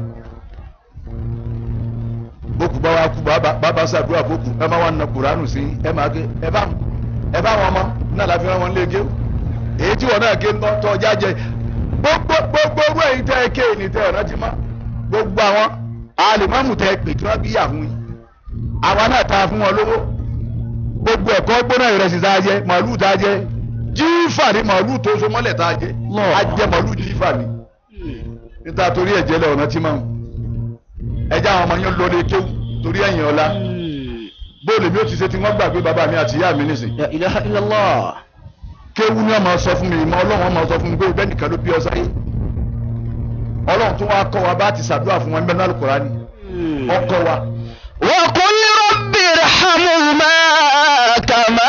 bókù bá wa kú bàbá sàdúrà bókù ẹ máa wà nà Kùránù sí ẹ máa ké ẹ bá ẹ bá wọn mọ náà láfi rán wọn lé ké èyí tí wọn náà ké ńtọ́ tọ́ ọjà jẹ gbogbo gbogbo owó èyí tẹ ké ní tẹ ọ̀nà ti má gbogbo àwọn alìmọ́mù tẹ pè tí wọ́n bí yà fún yín àwa náà ta fún wọn lówó gbogbo ẹ̀kọ́ gbóná ìrẹsì tá a jẹ màálù tá a jẹ jífà ni màálù tó so mọ́lẹ̀ tá a jẹ Allah. a jẹ màálù jífà ni níta torí ẹ̀jẹ̀ lẹ̀ ọ̀nà tí máa ń ẹjẹ́ àwọn ọmọ yẹn lọ lé kéwù torí ẹ̀yìn ọ̀la bóòlù mi ò ti ṣe tí wọ́n gbàgbé bàbá mi àti ìyá mi nísìn La ilaha illallah. kéwù ni wọ́n máa sọ fún mi ìmọ̀ ọlọ́run wọ́n máa sọ fún mi pé bẹ́ẹ̀ nìkan ló bí ọ sáyé ọlọ́run tó wá kọ́ wa bá ti ṣàdúrà fún wọn bẹ́ẹ̀ náà Al-Kùránì ọkọ wa وقل رب ارحمهما كما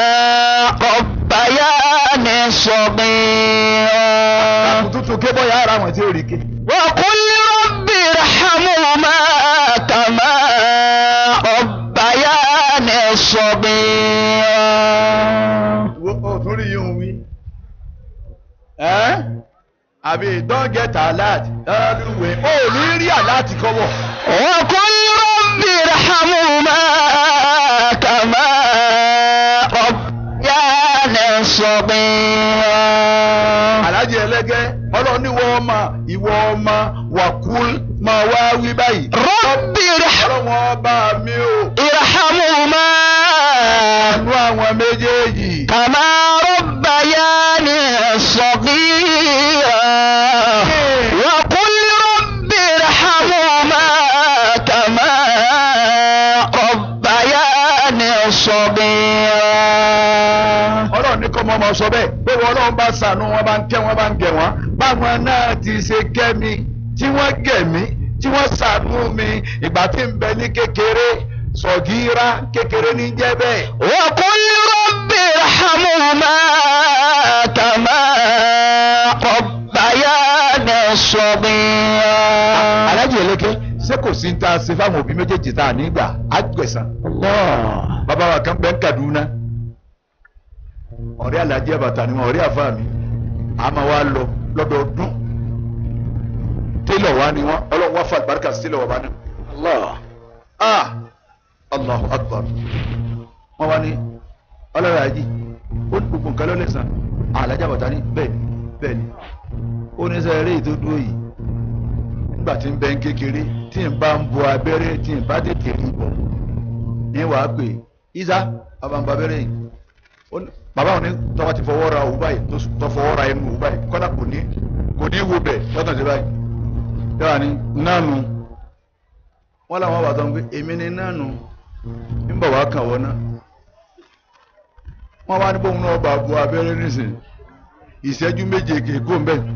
ربياني صغيرا àkùtùtù ké bọ́yá ara wọn tí ò rí ké وقل رب ارحمهما كما ربياني صغيرا o tún rí yín wí ẹ́ àbí don't get alert everywhere o ò ní rí alert kọ́wọ́. وقل رب ارحمهما كما ربياني صغيرا alájẹ ẹlẹgẹ ọlọ́run ní wọ́n ọmọ ìwọ ọmọ wàkúl máa wá wí báyìí. رب ارحم ọlọ́run ọba mi ò ارحمهما àánú àwọn méjèèjì. كما ربياني صغيرا وقل رب ارحمهما كما ربياني صغيرا ọlọ́run ní kọ́ mọ́ ọmọ sọ bẹ́ẹ̀ pé wọ́n ọlọ́run bá ṣàánú wọn bá ń kẹ́ wọn bá ń gẹ̀ wọ́n báwọn náà ti ṣe kẹ́ mi tí wọ́n gẹ̀ mí tí wọ́n ṣàánú mi ìgbà tí ń bẹ ní kékeré sọ̀gíra kékeré ní jẹ́ bẹ́ẹ̀. وقل رب ارحمهما كما ربياني صغيرا alájẹ ẹlẹkẹ ṣé kò sí ní ta ṣe fáwọn òbí méjèèjì tá a nígbà àgbẹ̀sán. الله bàbá wa kan bẹ ń Kaduna ọ̀rẹ́ alájẹ bàtà ni wọn ọ̀rẹ́ àfa mi a máa wá lọ lọ́dọọdún télọ̀ wa ni wọn Ọlọ́run wá fà àlùbáríkà sí télọ̀ wa bá ní. الله ah Allahu Akbar wọn wá ní ọlọ́run àjí ó ní gbogbo nǹkan lọ́lẹ́sàn alájà bàtà ní bẹ́ẹ̀ ni bẹ́ẹ̀ ni ó ní sẹ́ eré tó dúró yìí nígbà tí ń bẹ ń kékeré tí ń bá ń bo abẹ́rẹ́ tí ń bá tètè rí bọ̀ ní wàá pè isa bàbá ń ba abẹ́rẹ́ yìí Ó ní- bàbá òní tọ́wọ́ ti fọwọ́ ra òwú báyìí tó s- tó fọwọ́ ra ẹnu òwú báyìí kọ́dà kò ní kò ní wo bẹ̀ lọ́tàn sí báyìí yàrá ni nánu wọ́n làwọn bàtà ń pè èmi ni nánu ń bọ̀ wá kàn wọ́n náà wọ́n wá ní bóun náà bá bu abẹ́rẹ́ nísìn ìṣẹ́jú méje kéèkó ń bẹ̀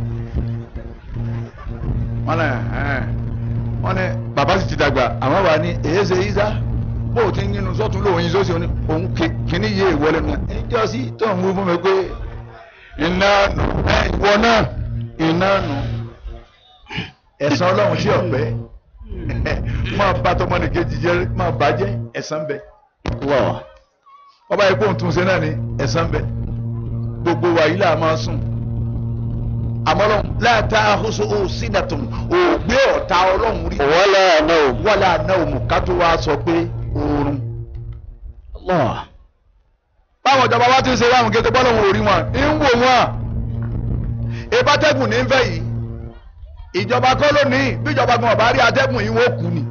wọ́n lẹ́ ẹ̀ẹ́n wọ́n ní bàbá sì ti dàgbà àwọn wà ní èyíṣe ìṣá bó o ti ń yínú sọ́tún lóun yín sósì òun kìíní yé ìwọlé nù ẹjọ́ sí tó ń wú fún mi pé iná nù ẹ ìwọ náà iná nù ẹ̀san ọlọ́run sí ọ̀pẹ́ máa bá tọmọnìkejì jẹ́ máa bàjẹ́ ẹ̀san bẹ́ẹ̀ الله ọba yìí kóhun tún ṣe náà ni ẹ̀san bẹ gbogbo wa yìí là máa sùn àmọ́ lọ́n láta àkóso ó sínàtún ògbé ọ̀tá ọlọ́run rí ولا نوم wọ́lá àná òmù ká tó wá sọ pé oorun. الله báwọn ìjọba wa ti ń ṣe láwọn kété bọ́lọ̀ wọn ò rí wọn ń wò wọn ìbátẹ́gùn ní ń fẹ́ yìí ìjọba kọ́ ló ní bí ìjọba gan ọ̀bá rí atẹ́gùn yìí wọ́n kú ni.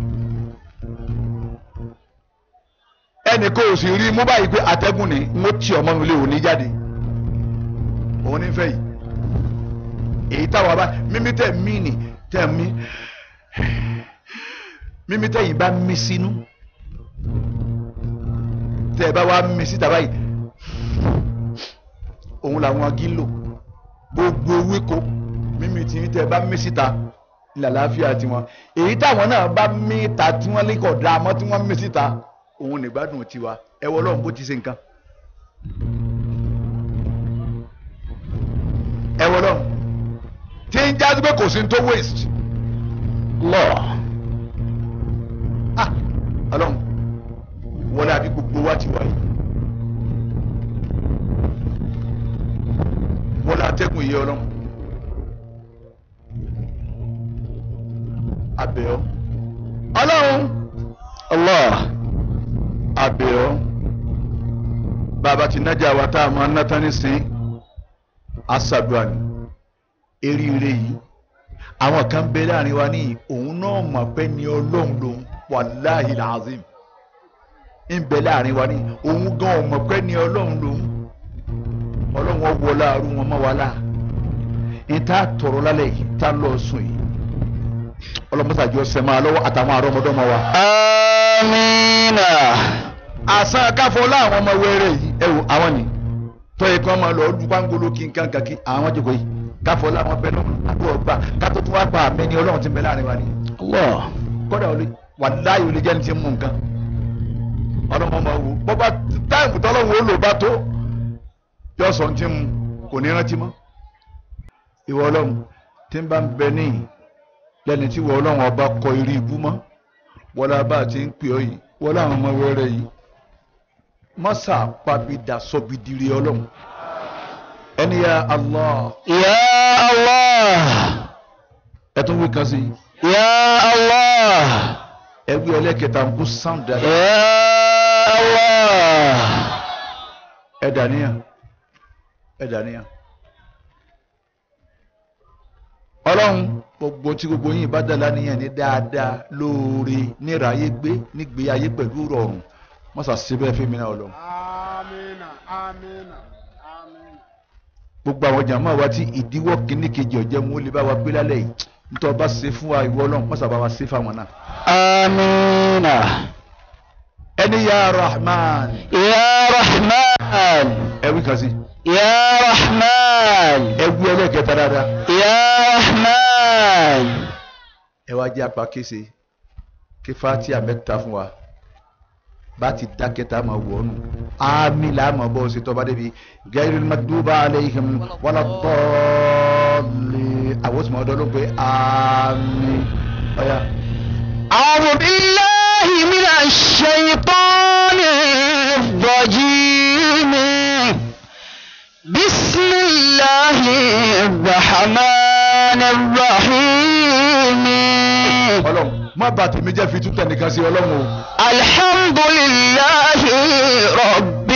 ẹnì kò sì rí mú báyìí pé atẹ́gùn ni mo ti ọmọ mi lé òní jáde òun ní ń fẹ́ yìí èyí táwa bá mímí tẹ̀ mí nì tẹ̀ mí mímí tẹ̀ yìí bá mí sínú tẹ ẹ bá wá mi síta báyìí òun làwọn agi ń lò gbogbo ewéko mímí tí tẹ ẹ bá mi síta ní àlàáfíà tiwọn èyí táwọn náà bá mí ta tí wọn lè kọ da àmọ́ tí wọn mí síta òun nìgbádùn tiwa ẹ wọ Ọlọ́run bó ti ṣe nǹkan ẹ wọ Ọlọ́run tí ń jáde pé kò sí ní tó waste الله ah Ọlọ́run wọlé àbí gbogbo wa ti wáyé atẹ́gùn yìí ọlọ́run abẹ́ọ́ ọlọ́run Allah abẹ́ọ́ bàbá ti nájà wa tá a máa ná tán nísìn aṣàdúrà ni eríire yìí àwọn kan bẹ láàrin wa ní òun náà mọ̀ pé ní ọlọ́run lòun wàláhì làzim ń bẹ láàrin wa ní òun gan ò mọ̀ pé ní ọlọ́run lòun ọlọ́run wọn wọlé àrùn wọn mọ́ wa láà ìta tọrọ lálẹ́ yìí tá lọ sùn yìí ọlọ́mọsàjọ sẹ́mọ́ alọ́wọ́ àtàwọn àrọ́mọdọ́mọ wa. amina àṣà káfọ́ láwọn ọmọ wẹ́rẹ́ yìí ẹ wò àwọn ni tọ́yẹ kí wọ́n máa lọ ọdún pangolo kí nǹkan kan kí àwọn jòkó yìí káfọ́ láwọn bẹ́ẹ̀ lọ́wọ́ àdúrà gbà kátó tún wá pa àmì ni ọlọ́run ti bẹ láàrin wa ni. Allah kọ́dà olè wà láàyè olè jẹ́ni ti ń mú nǹkan ọlọ́mọ máa wò bọ́bá táìmù tọ́lọ́run ó lò bá tó yọ sọ ti mu kò ní rántí mọ́ ìwọ ọlọ́run tí ń bá ń bẹ níyì lẹ́ni tí ìwọ ọlọ́run ọba kọ irú ibú mọ́ wọlé abá ti ń pè ọ́ yìí wọlé àwọn ọmọ wẹ́rẹ́ yìí mọ́sà pàbídà sọ́bìdìrì ọlọ́run ẹni ya Allah ya Allah ẹ tún wí kan sí i ya Allah ẹgbẹ́ ẹlẹ́kẹta ń kú sound dáadáa ya Allah ẹ dàníyàn ẹ dàníyàn ọlọ́run gbogbo tí gbogbo yín bá dàlá níyàn ní dáadáa lóore níráyé gbé nígbé ayé pẹ̀lú rọrùn mọ́sà síbẹ̀ fún mi náà ọlọ́run Amina, amina, amina. gbogbo àwọn jàmáà wa tí ìdíwọ́ kìíní kejì ọ̀jẹ̀ mú lè bá wa gbé lálẹ́ yìí nítorí ọba ṣe fún wa ìwọ ọlọ́run mọ́sà bá wa ṣe fáwọn náà amina ẹni ya rahman ya rahman ẹwí kan sí ya rahman ẹwí ẹlẹ́kẹta dáadáa ya rahman ẹ wá jẹ́ apá kése kí fatia mẹ́ta fún wa bá ti dákẹ́ tá a máa wọ̀ ọ́nù ámì là á máa bọ́ ṣe tọ́ba débi gairil magduba aleihim wala dọ́ọ̀lì àwọn tí mo dọ́ ló pé ámì ọ̀ya. أعوذ بالله من الشيطان الرجيم بسم الله الرحمن الرحيم ọlọ́run má bà tèmi jẹ́ fi tútẹ̀ nìkan sí ọlọ́run o. الحمد لله رب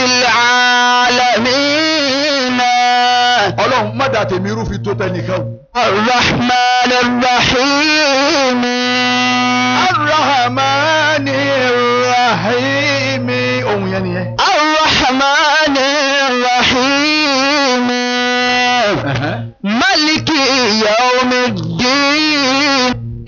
العالمين ọlọ́run má dà tèmi irú fi tó tẹ̀ nìkan o. الرحمن الرحيم arahmani rahimi ohun yẹn nìyẹn. الرحمن الرحيم ملك يوم الدين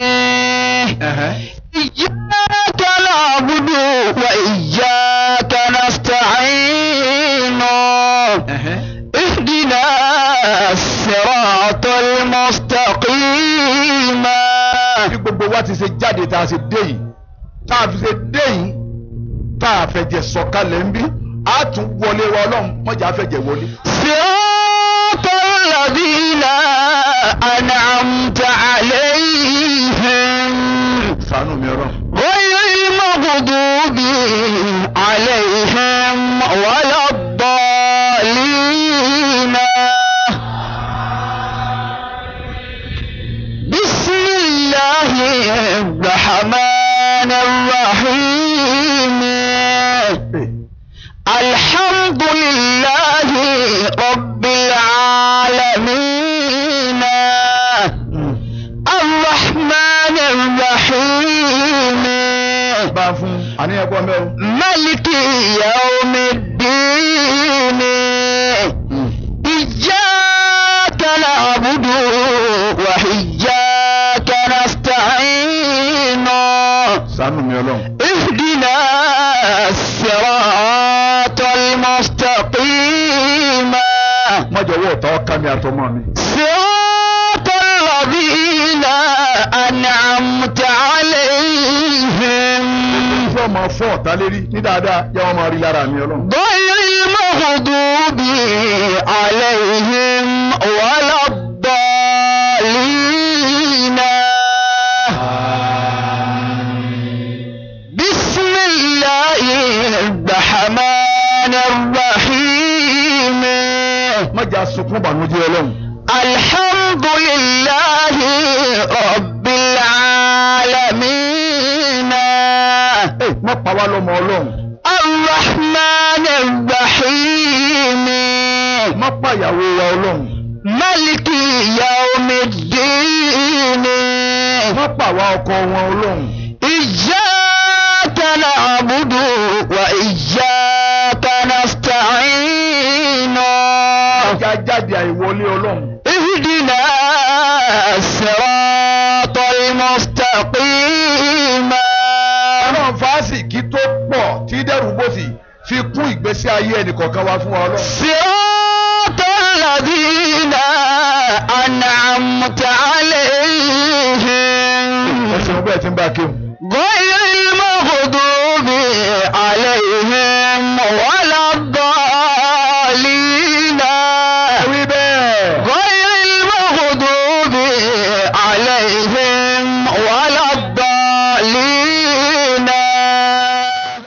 إياك نعبد وإياك نستعين اهدنا الصراط المستقيم bí gbogbo wa ti ṣe jáde tá a ṣe dé yìí tá a fi ṣe dé yìí tá a fẹ̀jẹ̀ sọ̀kalẹ̀ ń bí a tún wọlé wa ọlọ́run mọ̀jà fẹ̀jẹ̀ wọlé. صراط الذين أنعمت عليهم ṣàánú mi ọlọ́run. غير المغضوب عليهم ولا الضالين بسم الله الرحمن الرحيم الحمد لله رب العالمين الرحمن الرحيم bá a fún àníyàn kọ́ mẹ́rin. ملك يوم الدين إياك نعبد وإياك نستعين ṣàánú mi ọlọ́run. اهدنا الصراط المستقيم mọ̀jọ̀wọ́ ọ̀tá ọ̀ká mi àtọmọ mi. صراط الذين أنعمت عليهم fún ọmọ fún ọ̀tá lérí ní dáadáa yẹ wọn máa rí lára mi ọlọ́run. غير المغضوب عليهم ولا الضالين بسم الله الرحمن الرحيم mọ̀jà sunkún bànújẹ́ ọlọ́run. الحمد لله رب العالمين ẹ má pa wá lọ́mọ ọlọ́run الرحمن الرحيم má pa ìyàwó wa ọlọ́run ملك يوم الدين má pa àwa ọkọ wọn ọlọ́run إياك نعبد وإياك نستعين ọjà jáde àìwọlé ọlọ́run اهدنا الصراط المستقيم ọlọ́run fásitì tó pọ̀ tí dẹ́rù bòsì fi kún ìgbésí ayé ẹnìkọ̀ọ̀kan wá fún wa ọlọ́run. صراط الذين أنعمت عليهم ẹsẹ̀ ọgbẹ́ ẹ̀ ti ń bá a kéwù. غير المغضوب عليهم